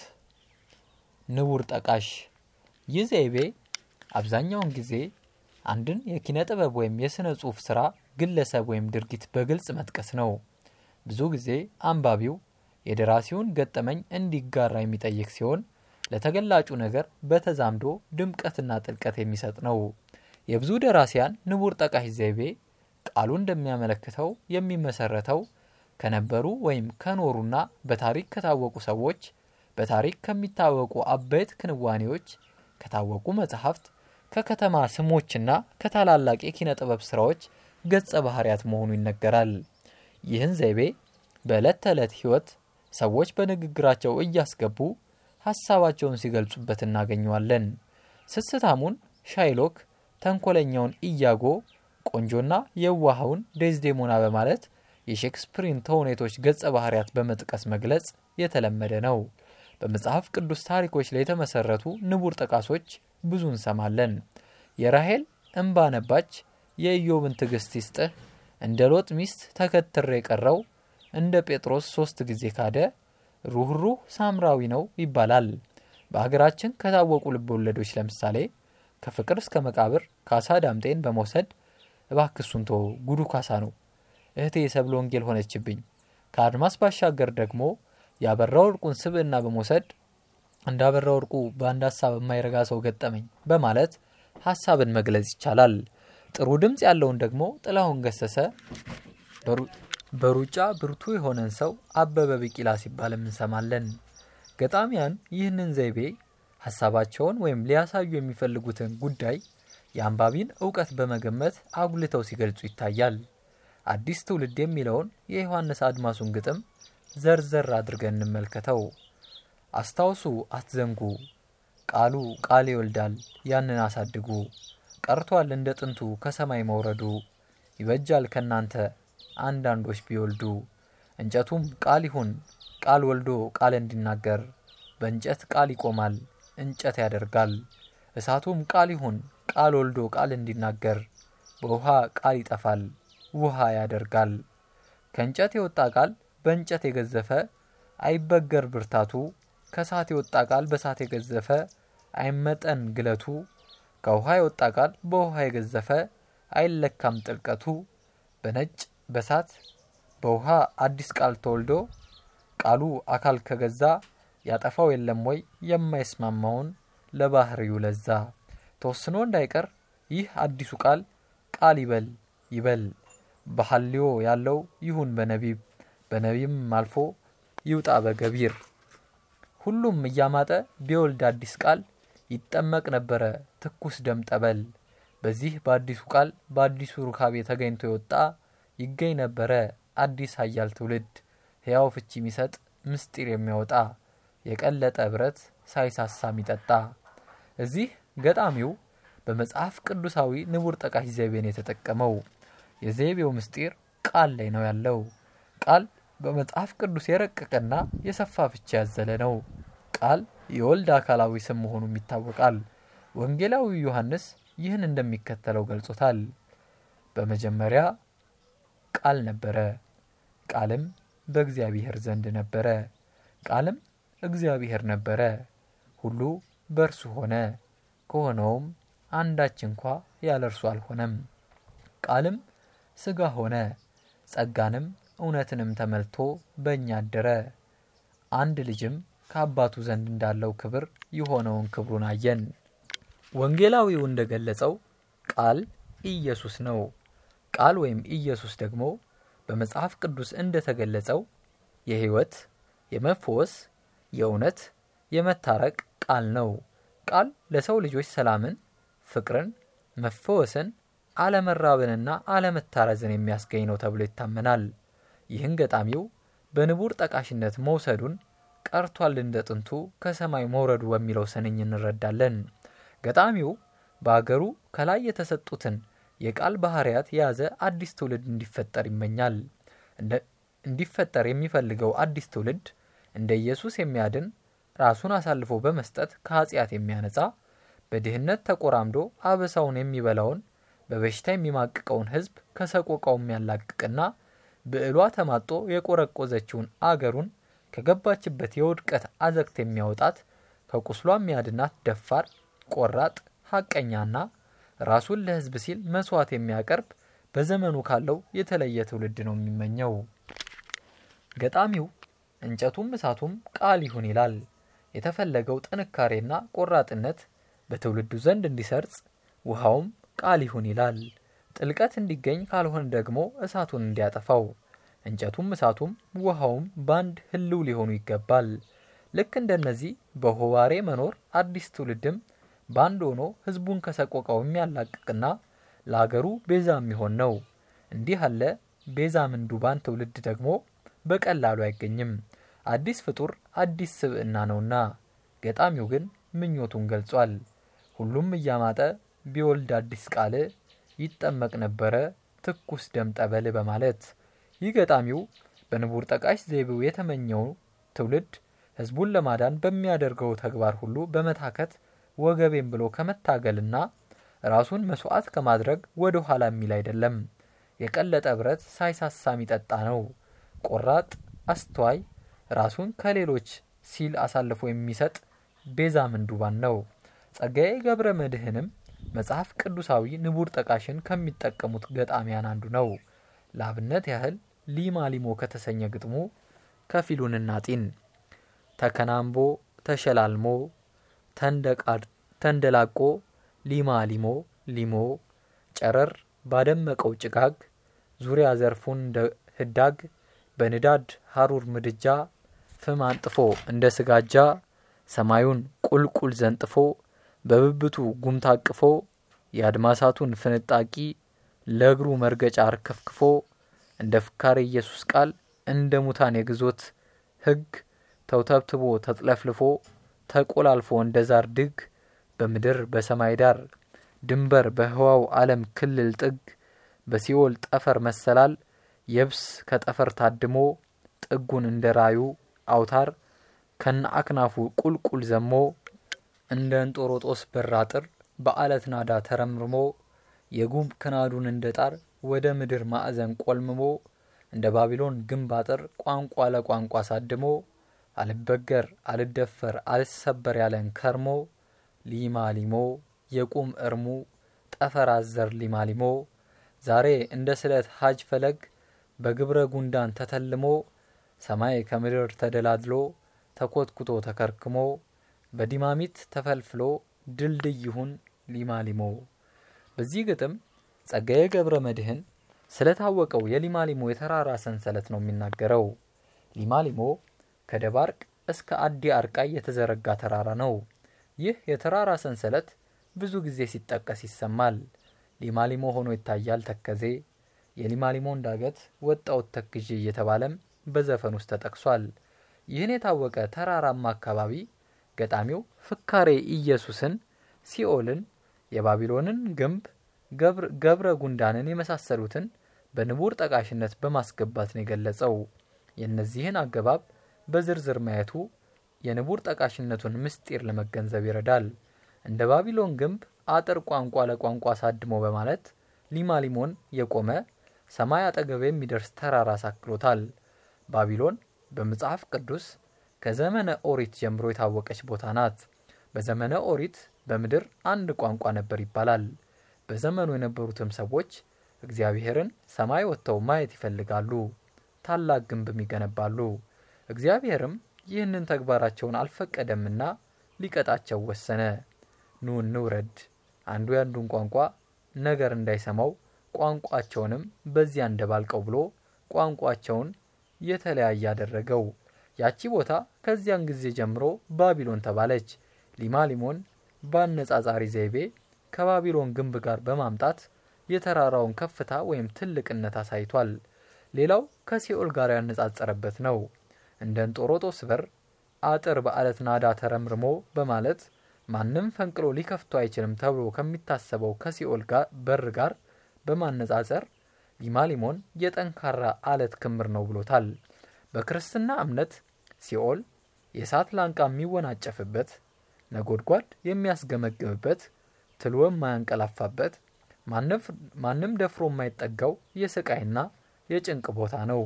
Speaker 1: ንቡር ጠቃሽ ይህ ዘይቤ አብዛኛውን ጊዜ አንድን የኪነ ጥበብ ወይም የሥነ ጽሑፍ ሥራ ግለሰብ ወይም ድርጊት በግልጽ መጥቀስ ነው። ብዙ ጊዜ አንባቢው የደራሲውን ገጠመኝ እንዲጋራ የሚጠይቅ ሲሆን ለተገላጩ ነገር በተዛምዶ ድምቀትና ጥልቀት የሚሰጥ ነው። የብዙ ደራሲያን ንቡር ጠቃሽ ዘይቤ ቃሉ እንደሚያመለክተው የሚመሰረተው ከነበሩ ወይም ከኖሩና በታሪክ ከታወቁ ሰዎች፣ በታሪክ ከሚታወቁ አበይት ክንዋኔዎች፣ ከታወቁ መጽሐፍት፣ ከከተማ ስሞችና ከታላላቅ የኪነ ጥበብ ስራዎች ገጸ ባህርያት መሆኑ ይነገራል። ይህን ዘይቤ በዕለት ተዕለት ሕይወት ሰዎች በንግግራቸው እያስገቡ ሀሳባቸውን ሲገልጹበት እናገኘዋለን። ስስታሙን ሻይሎክ፣ ተንኮለኛውን ኢያጎ፣ ቆንጆና የዋሃውን ዴዝዴሞና በማለት የሼክስፒርን ተውኔቶች ገጸ ባህርያት በመጥቀስ መግለጽ የተለመደ ነው። በመጽሐፍ ቅዱስ ታሪኮች ላይ የተመሰረቱ ንቡር ጠቃሶች ብዙ እንሰማለን። የራሄል እምባ ነባች፣ የኢዮብን ትዕግስት ይስጥህ፣ እንደ ሎጥ ሚስት ተከትሬ የቀረው፣ እንደ ጴጥሮስ ሶስት ጊዜ ካደ፣ ሩህሩህ ሳምራዊ ነው ይባላል። በሀገራችን ከታወቁ ልብ ወለዶች ለምሳሌ ከፍቅር እስከ መቃብር ካሳ ዳምጤን በመውሰድ እባክሱን ቶ ጉዱ ካሳ ነው እህቴ የሰብለ ወንጌል ሆነችብኝ። ከአድማስ ባሻገር ደግሞ ያበራ ወርቁን ስብዕና በመውሰድ እንዳበራ ወርቁ በአንድ ሀሳብ የማይረጋ ሰው ገጠመኝ በማለት ሀሳብን መግለጽ ይቻላል። ጥሩ ድምፅ ያለውን ደግሞ ጥላሁን ገሰሰ በሩጫ ብርቱ የሆነን ሰው አበበ ቢቂላ ሲባልም እንሰማለን። ገጣሚያን ይህንን ዘይቤ ሀሳባቸውን ወይም ሊያሳዩ የሚፈልጉትን ጉዳይ የአንባቢን እውቀት በመገመት አጉልተው ሲገልጹ ይታያል። አዲስ ትውልድ የሚለውን የዮሐንስ አድማሱን ግጥም ዘርዘር አድርገን እንመልከተው። አስታውሱ አትዘንጉ፣ ቃሉ ቃል ይወልዳል ያንን አሳድጉ። ቀርቷል እንደ ጥንቱ ከሰማይ መውረዱ፣ ይበጃል ከናንተ አንዳንዶች ቢወልዱ። እንጨቱም ቃል ይሁን ቃል ወልዶ ቃል እንዲናገር፣ በእንጨት ቃል ይቆማል እንጨት ያደርጋል። እሳቱም ቃል ይሁን ቃል ወልዶ ቃል እንዲናገር፣ በውሃ ቃል ይጠፋል ውሃ ያደርጋል። ከእንጨት የወጣ ቃል በእንጨት የገዘፈ አይበገር ብርታቱ፣ ከእሳት የወጣ ቃል በእሳት የገዘፈ አይመጠን ግለቱ። ከውሃ የወጣ ቃል በውሃ የገዘፈ አይለካም ጥልቀቱ። በነጭ በእሳት በውሃ አዲስ ቃል ተወልዶ ቃሉ አካል ከገዛ ያጠፋው የለም ወይ የማይስማማውን ለባህሪው ለዛ። ተወስኖ እንዳይቀር ይህ አዲሱ ቃል ቃል ይበል ይበል በሐልዮ ያለው ይሁን በነቢብ በነቢብም አልፎ ይውጣ በገቢር። ሁሉም እያማጠ ቢወልድ አዲስ ቃል ይጠመቅ ነበረ ትኩስ ደም ጠበል። በዚህ በአዲሱ ቃል በአዲሱ ሩካቤ ተገኝቶ የወጣ ይገኝ ነበረ አዲስ ኃያል ትውልድ ሕያው ፍቺ የሚሰጥ ምስጢር የሚያወጣ የቀለጠ ብረት ሳይሳሳ የሚጠጣ። እዚህ ገጣሚው በመጽሐፍ ቅዱሳዊ ንቡር ጠቃሽ ዘይቤን የተጠቀመው የዘይቤው ምስጢር ቃል ላይ ነው ያለው። ቃል በመጽሐፍ ቅዱስ የረቀቀና የሰፋ ፍቺ ያዘለ ነው። ቃል የወልድ አካላዊ ስም መሆኑም ይታወቃል። ወንጌላዊ ዮሐንስ ይህን እንደሚከተለው ገልጾታል። በመጀመሪያ ቃል ነበረ፣ ቃልም በእግዚአብሔር ዘንድ ነበረ፣ ቃልም እግዚአብሔር ነበረ። ሁሉ በእርሱ ሆነ፣ ከሆነውም አንዳች እንኳ ያለ እርሱ አልሆነም። ቃልም ሥጋ ሆነ፣ ጸጋንም እውነትንም ተመልቶ በእኛ አደረ። አንድ ልጅም ከአባቱ ዘንድ እንዳለው ክብር የሆነውን ክብሩን አየን። ወንጌላዊው እንደገለጸው ቃል ኢየሱስ ነው። ቃል ወይም ኢየሱስ ደግሞ በመጽሐፍ ቅዱስ እንደተገለጸው የሕይወት፣ የመፈወስ፣ የእውነት፣ የመታረቅ ቃል ነው። ቃል ለሰው ልጆች ሰላምን፣ ፍቅርን፣ መፈወስን፣ አለመራብንና አለመታረዝን የሚያስገኝ ነው ተብሎ ይታመናል። ይህን ገጣሚው በንቡር ጠቃሽነት መውሰዱን ቀርቷል እንደ ጥንቱ ከሰማይ መውረዱ በሚለው ስንኝ እንረዳለን። ገጣሚው በአገሩ ከላይ የተሰጡትን የቃል ባህርያት የያዘ አዲስ ትውልድ እንዲፈጠር ይመኛል። እንዲፈጠር የሚፈልገው አዲስ ትውልድ እንደ ኢየሱስ የሚያድን ራሱን አሳልፎ በመስጠት ከኃጢአት የሚያነጻ በድህነት ተቆራምዶ አበሳውን የሚበላውን በበሽታ የሚማቅቀውን ሕዝብ ከሰቆቃው የሚያላቅቅና ብዕሏ ተማጦ የቆረቆዘችውን አገሩን ከገባችበት የውድቀት አዘቅት የሚያወጣት ከቁስሏ የሚያድናት ደፋር፣ ቆራጥ፣ ሐቀኛና ራሱን ለሕዝብ ሲል መስዋዕት የሚያቀርብ በዘመኑ ካለው የተለየ ትውልድ ነው የሚመኘው። ገጣሚው እንጨቱም እሳቱም ቃል ይሁን ይላል። የተፈለገው ጥንካሬና ቆራጥነት በትውልዱ ዘንድ እንዲሰርጽ ውሃውም ቃል ይሁን ይላል። ጥልቀት እንዲገኝ ካልሆነ ደግሞ እሳቱን እንዲያጠፋው እንጨቱም እሳቱም ውሃውም ባንድ ህልው ሊሆኑ ይገባል። ልክ እንደነዚህ በሆባሬ መኖር አዲስ ትውልድም ባንድ ሆኖ ህዝቡን ከሰቆቃው የሚያላቅቅና ለአገሩ ቤዛ የሚሆን ነው። እንዲህ አለ ቤዛ ምንዱባን ትውልድ ደግሞ በቀላሉ አይገኝም። አዲስ ፍጡር አዲስ ስብዕና ነውና። ገጣሚው ግን ምኞቱን ገልጿል። ሁሉም እያማጠ ቢወልድ አዲስ ቃል ይጠመቅ ነበረ ትኩስ ደም ጠበል በማለት ይህ ገጣሚው በንቡር ጠቃሽ ዘይቤው የተመኘው ትውልድ ህዝቡን ለማዳን በሚያደርገው ተግባር ሁሉ በመታከት ወገቤን ብሎ ከመታገልና ራሱን መስዋዕት ከማድረግ ወደ ኋላ የሚል አይደለም። የቀለጠ ብረት ሳይሳሳ የሚጠጣ ነው። ቆራጥ፣ አስተዋይ፣ ራሱን ከሌሎች ሲል አሳልፎ የሚሰጥ ቤዛ ምንዱባን ነው። ጸጋዬ ገብረ መድኅንም መጽሐፍ ቅዱሳዊ ንቡር ጠቃሽን ከሚጠቀሙት ገጣሚያን አንዱ ነው። ለአብነት ያህል ሊማ ሊሞ ከተሰኘ ግጥሙ ከፊሉን እናጢን። ተከናንቦ ተሸላልሞ ተንደላቆ ሊማ ሊሞ ሊሞ ጨረር ባደመቀው ጭጋግ ዙሪያ ዘርፉን እንደ ህዳግ በንዳድ ሀሩር ምድጃ ፍም አንጥፎ እንደ ስጋጃ ሰማዩን ቁልቁል ዘንጥፎ በብብቱ ጉም ታቅፎ የአድማሳቱን ፍንጣቂ ለእግሩ መርገጫ አርከፍክፎ እንደ ፍካሬ ኢየሱስ ቃል እንደ ሙታን የግዞት ሕግ ተውተብትቦ ተጥለፍልፎ ተቆላልፎ እንደ ዛር ድግ በምድር በሰማይ ዳር ድንበር በህዋው ዓለም ክልል ጥግ በሲኦል ጠፈር መሰላል የብስ ከጠፈር ታድሞ ጥጉን እንደ ራዩ አውታር ከነ አክናፉ ቁልቁል ዘሞ እንደ እንጦሮጦስ በር አጥር በአለት ናዳ ተረምርሞ የጉም ክናዱን እንደ ጣር ወደ ምድር ማዕዘን ቆልምሞ እንደ ባቢሎን ግንብ አጥር ቋንቋ ለቋንቋ ሳድሞ አልበገር አልደፈር አልሰበር ያለን ከርሞ ሊማ ሊሞ የቁም እርሙ ጠፈር አዘር ሊማ ሊሞ ዛሬ እንደ ስለት ሀጅ ፈለግ በግብረ ጉንዳን ተተልሞ ሰማይ ከምድር ተደላድሎ ተኮትኩቶ ተከርክሞ በዲማሚት ተፈልፍሎ ድልድይ ይሁን ሊማ ሊሞ። በዚህ ግጥም ጸጋዬ ገብረ መድኅን ስለታወቀው የሊማሊሞ የተራራ ሰንሰለት ነው የሚናገረው። ሊማሊሞ ከደባርቅ እስከ አዲ አርቃይ የተዘረጋ ተራራ ነው። ይህ የተራራ ሰንሰለት ብዙ ጊዜ ሲጠቀስ ይሰማል። ሊማሊሞ ሆኖ ይታያል ተከዜ፣ የሊማሊሞን ዳገት ወጣውት ተክዤ እየተባለም በዘፈን ውስጥ ተጠቅሷል። ይህን የታወቀ ተራራማ አካባቢ ገጣሚው ፍካሬ ኢየሱስን፣ ሲኦልን፣ የባቢሎንን ግንብ፣ ገብረ ጉንዳንን የመሳሰሉትን በንቡር ጠቃሽነት በማስገባት ነው የገለጸው። የእነዚህን አገባብ በዝርዝር ማየቱ የንቡር ጠቃሽነቱን ምስጢር ለመገንዘብ ይረዳል። እንደ ባቢሎን ግንብ አጥር ቋንቋ ለቋንቋ አሳድሞ በማለት ሊማሊሞን የቆመ ሰማይ አጠገብ የሚደርስ ተራራ አሳክሎታል። ባቢሎን በመጽሐፍ ቅዱስ ከዘመነ ኦሪት ጀምሮ የታወቀች ቦታ ናት። በዘመነ ኦሪት በምድር አንድ ቋንቋ ነበር ይባላል። በዘመኑ የነበሩትም ሰዎች እግዚአብሔርን ሰማይ ወጥተው ማየት ይፈልጋሉ፣ ታላቅ ግንብም ይገነባሉ። እግዚአብሔርም ይህንን ተግባራቸውን አልፈቀደምና ሊቀጣቸው ወሰነ። ኑ እንውረድ፣ አንዱ ያንዱን ቋንቋ ነገር እንዳይሰማው ቋንቋቸውንም በዚያ እንደባልቀው ብሎ ቋንቋቸውን የተለያየ አደረገው። ያቺ ቦታ ከዚያን ጊዜ ጀምሮ ባቢሎን ተባለች። ሊማሊሞን በአነጻጻሪ ዘይቤ ከባቢሎን ግንብ ጋር በማምጣት የተራራውን ከፍታ ወይም ትልቅነት አሳይቷል። ሌላው ከሲኦል ጋር ያነጻጸረበት ነው። እንደ እንጦሮጦስ በር አጥር በአለት ናዳ ተረምርሞ በማለት ማንም ፈንቅሎ ሊከፍቶ አይችልም ተብሎ ከሚታሰበው ከሲኦል በር ጋር በማነጻጸር ሊማሊሞን የጠንካራ አለት ክምር ነው ብሎታል። በክርስትና እምነት ሲኦል የእሳት ላንቃ የሚወናጨፍበት፣ ነጎድጓድ የሚያስገመግምበት፣ ትልወ የማያንቀላፋበት፣ ማንም ደፍሮ የማይጠጋው የስቃይና የጭንቅ ቦታ ነው።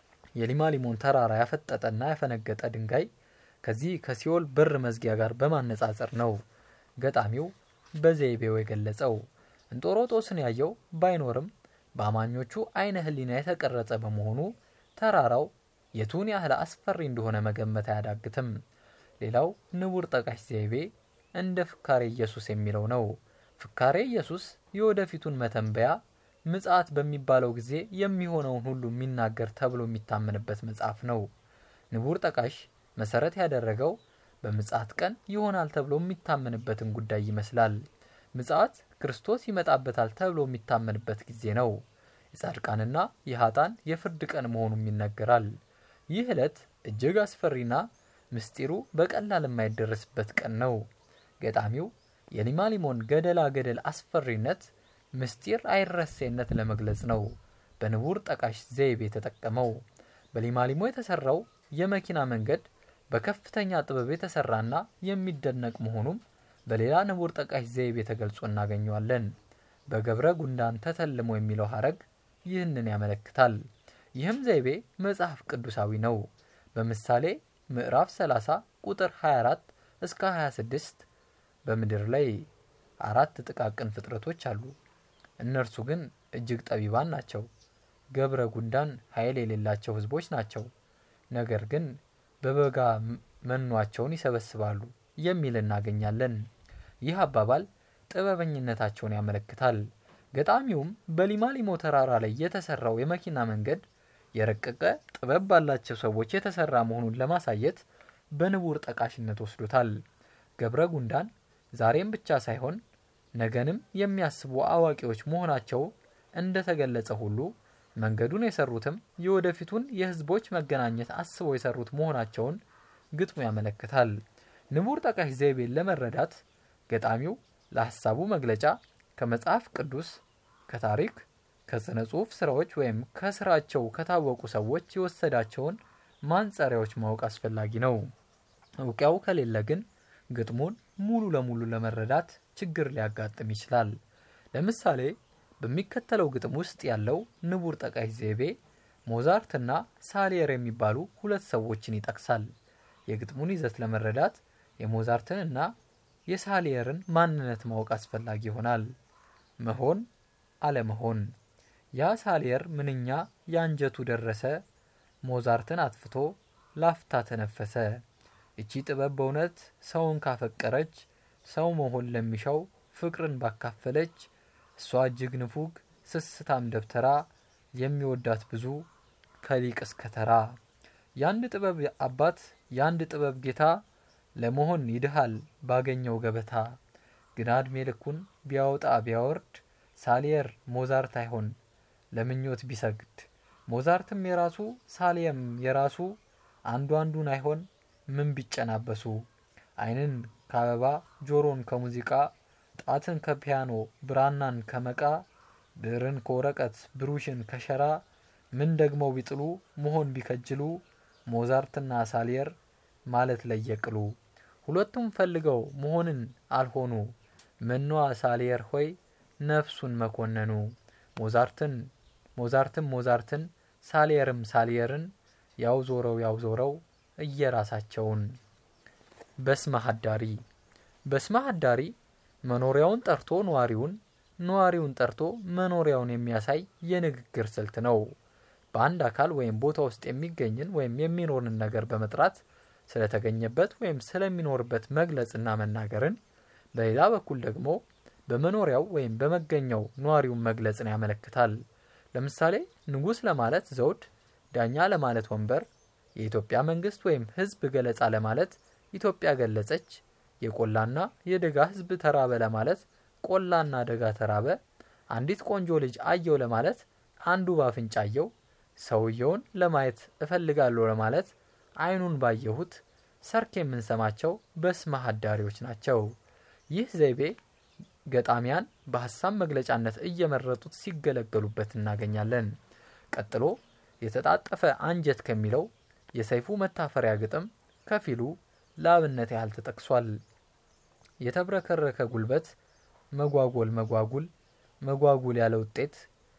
Speaker 1: የሊማሊሞን ተራራ ያፈጠጠና ያፈነገጠ ድንጋይ ከዚህ ከሲኦል በር መዝጊያ ጋር በማነጻጸር ነው ገጣሚው በዘይቤው የገለጸው። እንጦሮጦስን ያየው ባይኖርም በአማኞቹ አይነ ሕሊና የተቀረጸ በመሆኑ ተራራው የቱን ያህል አስፈሪ እንደሆነ መገመት አያዳግትም። ሌላው ንቡር ጠቃሽ ዘይቤ እንደ ፍካሬ ኢየሱስ የሚለው ነው። ፍካሬ ኢየሱስ የወደፊቱን መተንበያ ምጽአት በሚባለው ጊዜ የሚሆነውን ሁሉ የሚናገር ተብሎ የሚታመንበት መጽሐፍ ነው። ንቡር ጠቃሽ መሰረት ያደረገው በምጽአት ቀን ይሆናል ተብሎ የሚታመንበትን ጉዳይ ይመስላል። ምጽአት ክርስቶስ ይመጣበታል ተብሎ የሚታመንበት ጊዜ ነው። የጻድቃንና የሀጣን የፍርድ ቀን መሆኑም ይነገራል። ይህ ዕለት እጅግ አስፈሪና ምስጢሩ በቀላል የማይደረስበት ቀን ነው። ገጣሚው የሊማሊሞን ገደላ ገደል አስፈሪነት ምስጢር አይረሴነት ለመግለጽ ነው በንቡር ጠቃሽ ዘይቤ የተጠቀመው። በሊማሊሞ የተሰራው የመኪና መንገድ በከፍተኛ ጥበብ የተሰራና የሚደነቅ መሆኑም በሌላ ንቡር ጠቃሽ ዘይቤ ተገልጾ እናገኘዋለን። በገብረ ጉንዳን ተተልሞ የሚለው ሀረግ ይህንን ያመለክታል። ይህም ዘይቤ መጽሐፍ ቅዱሳዊ ነው። በምሳሌ ምዕራፍ 30 ቁጥር 24 እስከ 26 በምድር ላይ አራት ጥቃቅን ፍጥረቶች አሉ። እነርሱ ግን እጅግ ጠቢባን ናቸው። ገብረ ጉንዳን ኃይል የሌላቸው ሕዝቦች ናቸው። ነገር ግን በበጋ መኗቸውን ይሰበስባሉ የሚል እናገኛለን። ይህ አባባል ጥበበኝነታቸውን ያመለክታል። ገጣሚውም በሊማሊሞ ተራራ ላይ የተሰራው የመኪና መንገድ የረቀቀ ጥበብ ባላቸው ሰዎች የተሰራ መሆኑን ለማሳየት በንቡር ጠቃሽነት ወስዶታል። ገብረ ጉንዳን ዛሬም ብቻ ሳይሆን ነገንም የሚያስቡ አዋቂዎች መሆናቸው እንደተገለጸ ሁሉ መንገዱን የሰሩትም የወደፊቱን የህዝቦች መገናኘት አስበው የሰሩት መሆናቸውን ግጥሙ ያመለክታል። ንቡር ጠቃሽ ዘይቤን ለመረዳት ገጣሚው ለሀሳቡ መግለጫ ከመጽሐፍ ቅዱስ፣ ከታሪክ፣ ከስነ ጽሑፍ ስራዎች ወይም ከስራቸው ከታወቁ ሰዎች የወሰዳቸውን ማንጸሪያዎች ማወቅ አስፈላጊ ነው። እውቂያው ከሌለ ግን ግጥሙን ሙሉ ለሙሉ ለመረዳት ችግር ሊያጋጥም ይችላል። ለምሳሌ በሚከተለው ግጥም ውስጥ ያለው ንቡር ጠቃሽ ዘይቤ ሞዛርትና ሳሊየር የሚባሉ ሁለት ሰዎችን ይጠቅሳል። የግጥሙን ይዘት ለመረዳት የሞዛርትን እና የሳሊየርን ማንነት ማወቅ አስፈላጊ ይሆናል። መሆን አለመሆን። ያ ሳሊየር ምንኛ የአንጀቱ ደረሰ፣ ሞዛርትን አጥፍቶ ላፍታ ተነፈሰ። እቺ ጥበብ በእውነት ሰውን ካፈቀረች፣ ሰው መሆን ለሚሻው ፍቅርን ባካፈለች፣ እሷ እጅግ ንፉግ ስስታም ደብተራ የሚወዳት ብዙ ከሊቅ እስከ ተራ። የአንድ ጥበብ አባት የአንድ ጥበብ ጌታ ለመሆን ይድሃል ባገኘው ገበታ። ግና እድሜ ልኩን ቢያወጣ ቢያወርድ ሳሊየር ሞዛርት አይሆን ለምኞት ቢሰግድ። ሞዛርትም የራሱ ሳሊየም የራሱ አንዱ አንዱን አይሆን ምን ቢጨናበሱ። ዓይንን ከአበባ ጆሮን ከሙዚቃ ጣትን ከፒያኖ ብራናን ከመቃ ብዕርን ከወረቀት ብሩሽን ከሸራ ምን ደግመው ቢጥሉ መሆን ቢከጅሉ ሞዛርትና ሳሊየር ማለት ለየቅሉ። ሁለቱም ፈልገው መሆንን አልሆኑ መኗ ሳሊየር ሆይ ነፍሱን መኮነኑ። ሞዛርትን ሞዛርትም ሞዛርትን ሳሊየርም ሳሊየርን ያው ዞረው ያው ዞረው እየራሳቸውን። በስመ ሀዳሪ በስመ ሀዳሪ መኖሪያውን ጠርቶ ነዋሪውን ነዋሪውን ጠርቶ መኖሪያውን የሚያሳይ የንግግር ስልት ነው። በአንድ አካል ወይም ቦታ ውስጥ የሚገኝን ወይም የሚኖርን ነገር በመጥራት ስለተገኘበት ወይም ስለሚኖርበት መግለጽና መናገርን፣ በሌላ በኩል ደግሞ በመኖሪያው ወይም በመገኛው ነዋሪውን መግለጽን ያመለክታል። ለምሳሌ ንጉሥ ለማለት ዘውድ፣ ዳኛ ለማለት ወንበር፣ የኢትዮጵያ መንግስት ወይም ሕዝብ ገለጻ ለማለት ኢትዮጵያ ገለጸች፣ የቆላና የደጋ ሕዝብ ተራበ ለማለት ቆላና ደጋ ተራበ፣ አንዲት ቆንጆ ልጅ አየው ለማለት አንዱ ባፍንጫ አየው፣ ሰውየውን ለማየት እፈልጋለሁ ለማለት አይኑን ባየሁት፣ ሰርክ የምንሰማቸው በስመ ሀዳሪዎች ናቸው። ይህ ዘይቤ ገጣሚያን በሀሳብ መግለጫነት እየመረጡት ሲገለገሉበት እናገኛለን። ቀጥሎ የተጣጠፈ አንጀት ከሚለው የሰይፉ መታፈሪያ ግጥም ከፊሉ ለአብነት ያህል ተጠቅሷል። የተብረከረከ ጉልበት መጓጎል መጓጉል መጓጉል ያለ ውጤት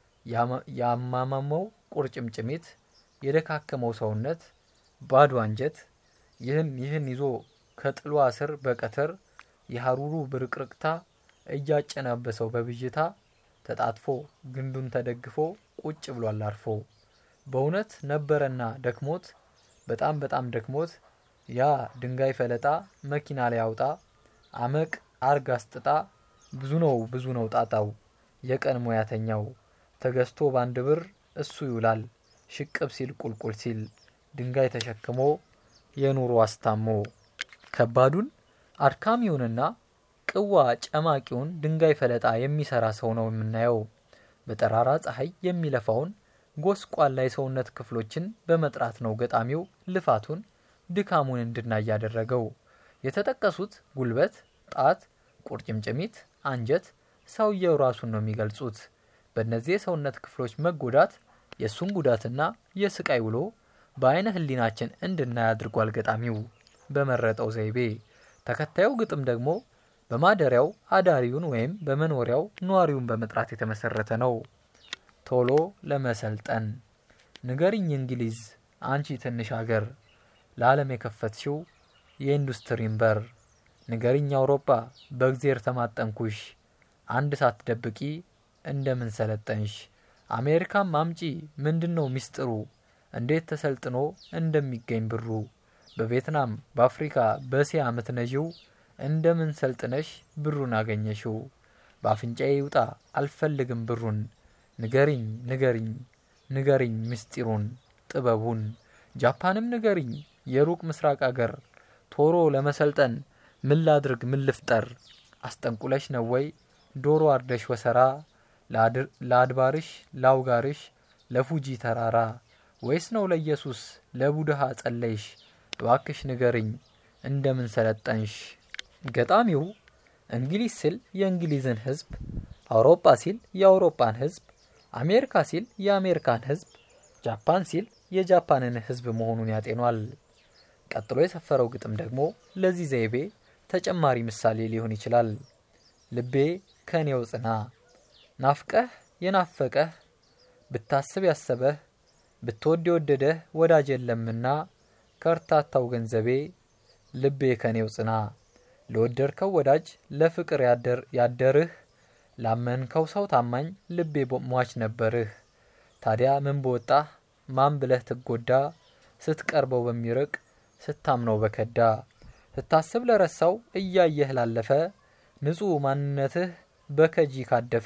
Speaker 1: ያማማመው ቁርጭምጭሚት የደካከመው ሰውነት ባዶ አንጀት ይህን ይህን ይዞ ከጥሏ ስር በቀትር የሀሩሩ ብርቅርቅታ እያጨናበሰው በብዥታ ተጣጥፎ ግንዱን ተደግፎ ቁጭ ብሏል አርፎ። በእውነት ነበረና ደክሞት በጣም በጣም ደክሞት ያ ድንጋይ ፈለጣ መኪና ላይ አውጣ አመቅ አርግ አስጥጣ ብዙ ነው ብዙ ነው ጣጣው የቀን ሙያተኛው ተገዝቶ ባንድ ብር እሱ ይውላል ሽቅብ ሲል ቁልቁል ሲል ድንጋይ ተሸክሞ የኑሮ አስታሞ ከባዱን አድካሚውንና ቅዋ ጨማቂውን ድንጋይ ፈለጣ የሚሰራ ሰው ነው የምናየው። በጠራራ ፀሐይ የሚለፋውን ጎስቋላ የሰውነት ክፍሎችን በመጥራት ነው ገጣሚው ልፋቱን ድካሙን እንድናይ ያደረገው። የተጠቀሱት ጉልበት፣ ጣት፣ ቁርጭምጭሚት፣ አንጀት ሰውየው ራሱን ነው የሚገልጹት። በእነዚህ የሰውነት ክፍሎች መጎዳት የእሱን ጉዳትና የስቃይ ውሎ በአይነ ህሊናችን እንድናይ አድርጓል ገጣሚው በመረጠው ዘይቤ። ተከታዩ ግጥም ደግሞ በማደሪያው አዳሪውን ወይም በመኖሪያው ነዋሪውን በመጥራት የተመሰረተ ነው። ቶሎ ለመሰልጠን ንገሪኝ እንግሊዝ አንቺ ትንሽ አገር ለዓለም የከፈትሽው የኢንዱስትሪን በር ንገሪኝ አውሮፓ በእግዜር ተማጠንኩሽ አንድ ሳትደብቂ እንደምን ሰለጠንሽ አሜሪካም አምጪ ምንድን ነው ሚስጥሩ እንዴት ተሰልጥኖ እንደሚገኝ ብሩ በቪየትናም በአፍሪካ በእስያ ምትነዢው እንደምን ሰልጥነሽ ብሩን አገኘሽው በአፍንጫዬ ይውጣ አልፈልግም ብሩን ንገሪኝ ንገሪኝ ንገሪኝ ምስጢሩን ጥበቡን ጃፓንም ንገሪኝ የሩቅ ምስራቅ አገር ቶሎ ለመሰልጠን ምን ላድርግ ምን ልፍጠር አስጠንቁለሽ ነው ወይ ዶሮ አርደሽ ወሰራ ለአድባርሽ ላውጋርሽ ለፉጂ ተራራ ወይስ ነው ለኢየሱስ ለቡድሃ ጸለይሽ እባክሽ ንገርኝ እንደምን ሰለጠንሽ? ገጣሚው እንግሊዝ ሲል የእንግሊዝን ሕዝብ፣ አውሮፓ ሲል የአውሮፓን ሕዝብ፣ አሜሪካ ሲል የአሜሪካን ሕዝብ፣ ጃፓን ሲል የጃፓንን ሕዝብ መሆኑን ያጤኗል። ቀጥሎ የሰፈረው ግጥም ደግሞ ለዚህ ዘይቤ ተጨማሪ ምሳሌ ሊሆን ይችላል። ልቤ ከኔው ጽና ናፍቀህ የናፈቀህ ብታስብ ያሰበህ ብትወድ የወደደህ ወዳጅ የለምና ከርታታው ገንዘቤ ልቤ ከኔው ጽና ለወደድከው ወዳጅ ለፍቅር ያደርህ ላመንከው ሰው ታማኝ ልቤ ሟች ነበርህ። ታዲያ ምን በወጣህ ማን ብለህ ትጎዳ ስትቀርበው በሚርቅ ስታምነው በከዳ ስታስብ ለረሳው እያየህ ላለፈ ንጹሕ ማንነትህ በከጂ ካደፈ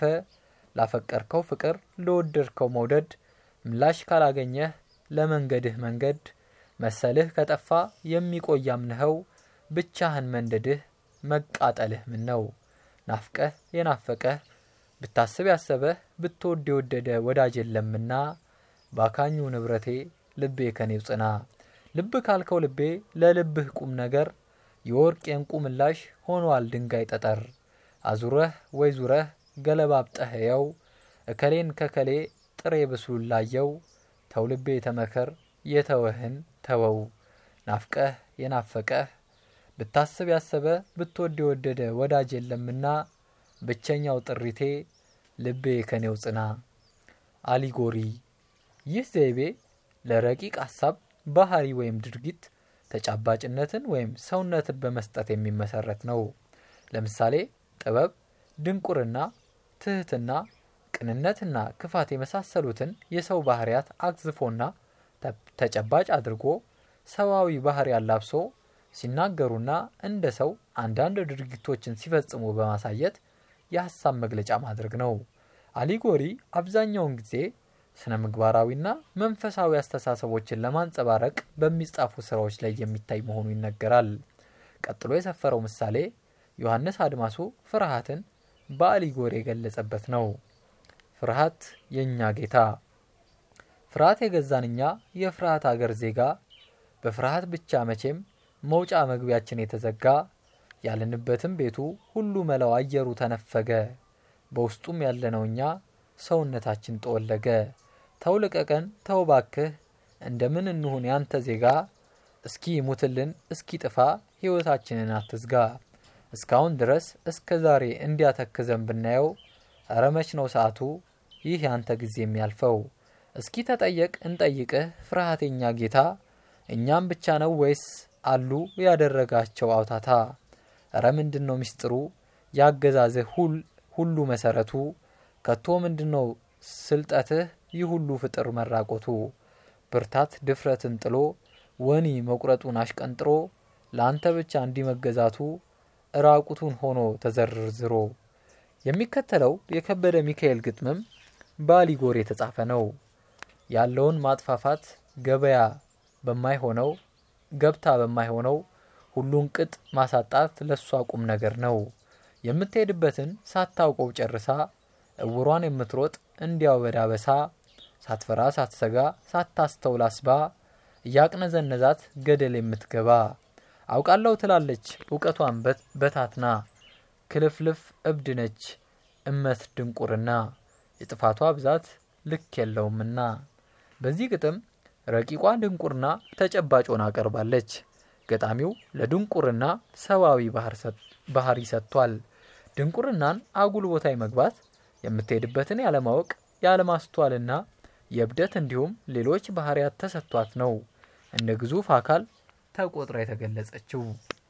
Speaker 1: ላፈቀርከው ፍቅር ለወደድከው መውደድ ምላሽ ካላገኘህ ለመንገድህ መንገድ መሰልህ ከጠፋ የሚቆይ አምነኸው ብቻህን መንደድህ መቃጠልህ ምን ነው? ናፍቀህ የናፈቀህ ብታስብ ያሰበህ ብትወድ የወደደ ወዳጅ የለምና ባካኙ ንብረቴ ልቤ ከኔው ጽና ልብ ካልከው ልቤ ለልብህ ቁም ነገር የወርቅ የእንቁ ምላሽ ሆኗል ድንጋይ ጠጠር አዙረህ ወይ ዙረህ ገለባብጠህ የው እከሌን ከከሌ ጥሬ ብስሉን ላየው ተው ልቤ ተመከር የተወህን ተወው ናፍቀህ የናፈቀህ ብታስብ ያሰበ ብትወድ የወደደ ወዳጅ የለምና ብቸኛው ጥሪቴ ልቤ ከኔው ጽና። አሊጎሪ ይህ ዘይቤ ለረቂቅ ሀሳብ ባህሪ ወይም ድርጊት ተጨባጭነትን ወይም ሰውነትን በመስጠት የሚመሰረት ነው። ለምሳሌ ጥበብ፣ ድንቁርና፣ ትህትና፣ ቅንነትና ክፋት የመሳሰሉትን የሰው ባህሪያት አግዝፎና ተጨባጭ አድርጎ ሰዋዊ ባህሪ አላብሶ ሲናገሩና እንደ ሰው አንዳንድ ድርጊቶችን ሲፈጽሙ በማሳየት የሀሳብ መግለጫ ማድረግ ነው። አሊጎሪ አብዛኛውን ጊዜ ስነ ምግባራዊና መንፈሳዊ አስተሳሰቦችን ለማንጸባረቅ በሚጻፉ ስራዎች ላይ የሚታይ መሆኑ ይነገራል። ቀጥሎ የሰፈረው ምሳሌ ዮሐንስ አድማሱ ፍርሃትን በአሊጎሪ የገለጸበት ነው። ፍርሃት የእኛ ጌታ፣ ፍርሃት የገዛን እኛ የፍርሃት አገር ዜጋ፣ በፍርሃት ብቻ መቼም መውጫ መግቢያችን የተዘጋ፣ ያለንበትም ቤቱ ሁሉ መላው አየሩ ተነፈገ፣ በውስጡም ያለነው እኛ ሰውነታችን ጠወለገ። ተው ልቀቀን፣ ተው ባክህ፣ እንደምን እንሁን ያንተ ዜጋ፣ እስኪ ሙትልን፣ እስኪ ጥፋ፣ ሕይወታችንን አትዝጋ። እስካሁን ድረስ እስከ ዛሬ እንዲያተክዘን ብናየው፣ እረ መች ነው ሰዓቱ ይህ ያንተ ጊዜ የሚያልፈው? እስኪ ተጠየቅ እንጠይቅህ፣ ፍርሃቴኛ ጌታ፣ እኛም ብቻ ነው ወይስ አሉ ያደረጋቸው አውታታ? እረ ምንድን ነው ሚስጥሩ ያገዛዝህ ሁሉ መሰረቱ? ከቶ ምንድን ነው ስልጠትህ ይህ ሁሉ ፍጥር መራቆቱ? ብርታት ድፍረትን ጥሎ ወኒ መቁረጡን አሽቀንጥሮ ለአንተ ብቻ እንዲመገዛቱ እራቁቱን ሆኖ ተዘርዝሮ። የሚከተለው የከበደ ሚካኤል ግጥምም በአሊጎሪ የተጻፈ ነው። ያለውን ማጥፋፋት ገበያ በማይሆነው ገብታ በማይሆነው ሁሉን ቅጥ ማሳጣት ለሷ ቁም ነገር ነው። የምትሄድበትን ሳታውቀው ጨርሳ እውሯን የምትሮጥ እንዲያው በዳበሳ ሳትፈራ ሳትሰጋ ሳታስተውል አስባ እያቅነዘነዛት ገደል የምትገባ አውቃለሁ ትላለች እውቀቷን በታትና ክልፍልፍ እብድ ነች እመት ድንቁርና የጥፋቷ ብዛት ልክ የለውምና። በዚህ ግጥም ረቂቋ ድንቁርና ተጨባጭ ሆና ቀርባለች። ገጣሚው ለድንቁርና ሰዋዊ ባህሪ ሰጥቷል። ድንቁርናን አጉል ቦታ መግባት የምትሄድበትን ያለማወቅ ያለማስተዋልና የእብደት እንዲሁም ሌሎች ባህሪያት ተሰጥቷት ነው እንደ ግዙፍ አካል ተቆጥራ የተገለጸችው።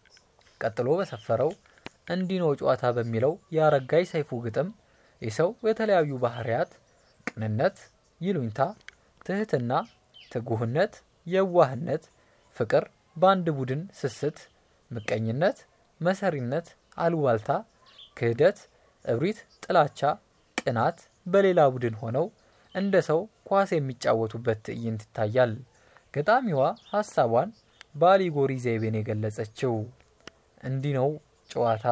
Speaker 1: ቀጥሎ በሰፈረው እንዲህ ነው ጨዋታ በሚለው የአረጋይ ሰይፉ ግጥም የሰው የተለያዩ ባህሪያት ቅንነት፣ ይሉኝታ፣ ትህትና፣ ትጉህነት፣ የዋህነት፣ ፍቅር፣ በአንድ ቡድን ስስት፣ ምቀኝነት፣ መሰሪነት፣ አሉባልታ፣ ክህደት፣ እብሪት፣ ጥላቻ፣ ቅናት በሌላ ቡድን ሆነው እንደ ሰው ኳስ የሚጫወቱበት ትዕይንት ይታያል። ገጣሚዋ ሀሳቧን በአሊጎሪ ዘይቤን የገለጸችው እንዲህ ነው ጨዋታ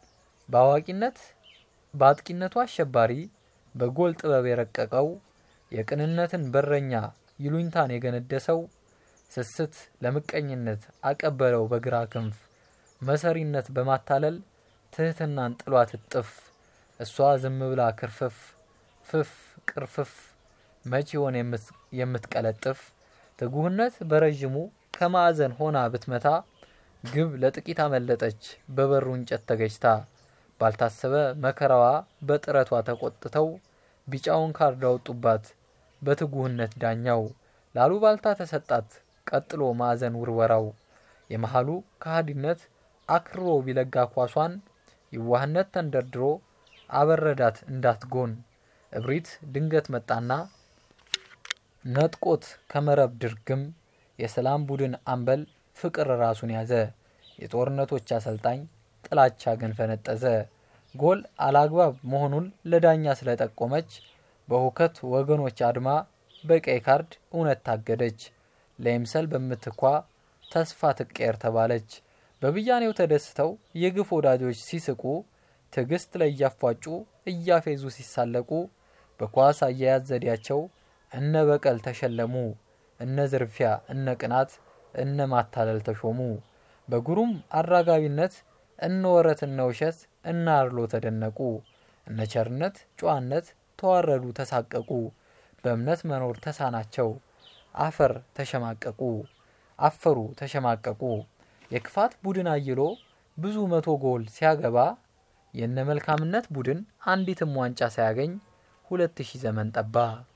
Speaker 1: በአዋቂነት በአጥቂነቱ አሸባሪ በጎል ጥበብ የረቀቀው የቅንነትን በረኛ ይሉኝታን የገነደሰው ስስት ለምቀኝነት አቀበለው በግራ ክንፍ መሰሪነት በማታለል ትህትናን ጥሏት እጥፍ እሷ ዝም ብላ ክርፍፍ ፍፍ ቅርፍፍ መች ይሆን የምትቀለጥፍ ትጉህነት በረዥሙ ከማዕዘን ሆና ብትመታ ግብ ለጥቂት አመለጠች በበሩ እንጨት ተገጅታ ባልታሰበ መከራዋ በጥረቷ ተቆጥተው ቢጫውን ካርድ አወጡባት በትጉህነት ዳኛው ላሉ ባልታ ተሰጣት ቀጥሎ ማዕዘን ውርወራው የመሃሉ ከሃዲነት አክርሮ ቢለጋ ኳሷን ይዋህነት ተንደርድሮ አበረዳት እንዳትጎን እብሪት ድንገት መጣና ነጥቆት ከመረብ ድርግም የሰላም ቡድን አምበል ፍቅር ራሱን ያዘ የጦርነቶች አሰልጣኝ ጥላቻ ግን ፈነጠዘ ጎል አላግባብ መሆኑን ለዳኛ ስለጠቆመች በሁከት ወገኖች አድማ በቀይ ካርድ እውነት ታገደች ለይምሰል በምትኳ ተስፋ ትቀየር ተባለች በብያኔው ተደስተው የግፍ ወዳጆች ሲስቁ ትዕግስት ላይ እያፏጩ እያፌዙ ሲሳለቁ በኳስ አያያዝ ዘዴያቸው እነ በቀል ተሸለሙ እነ ዝርፊያ እነ ቅናት እነ ማታለል ተሾሙ በጉሩም አራጋቢነት እነ ወረት እነ ውሸት እነ አርሎ ተደነቁ እነ ቸርነት ጨዋነት ተዋረዱ ተሳቀቁ በእምነት መኖር ተሳናቸው አፈር ተሸማቀቁ አፈሩ ተሸማቀቁ የክፋት ቡድን አይሎ ብዙ መቶ ጎል ሲያገባ የነ መልካምነት ቡድን አንዲትም ዋንጫ ሳያገኝ ሁለት ሺህ ዘመን ጠባ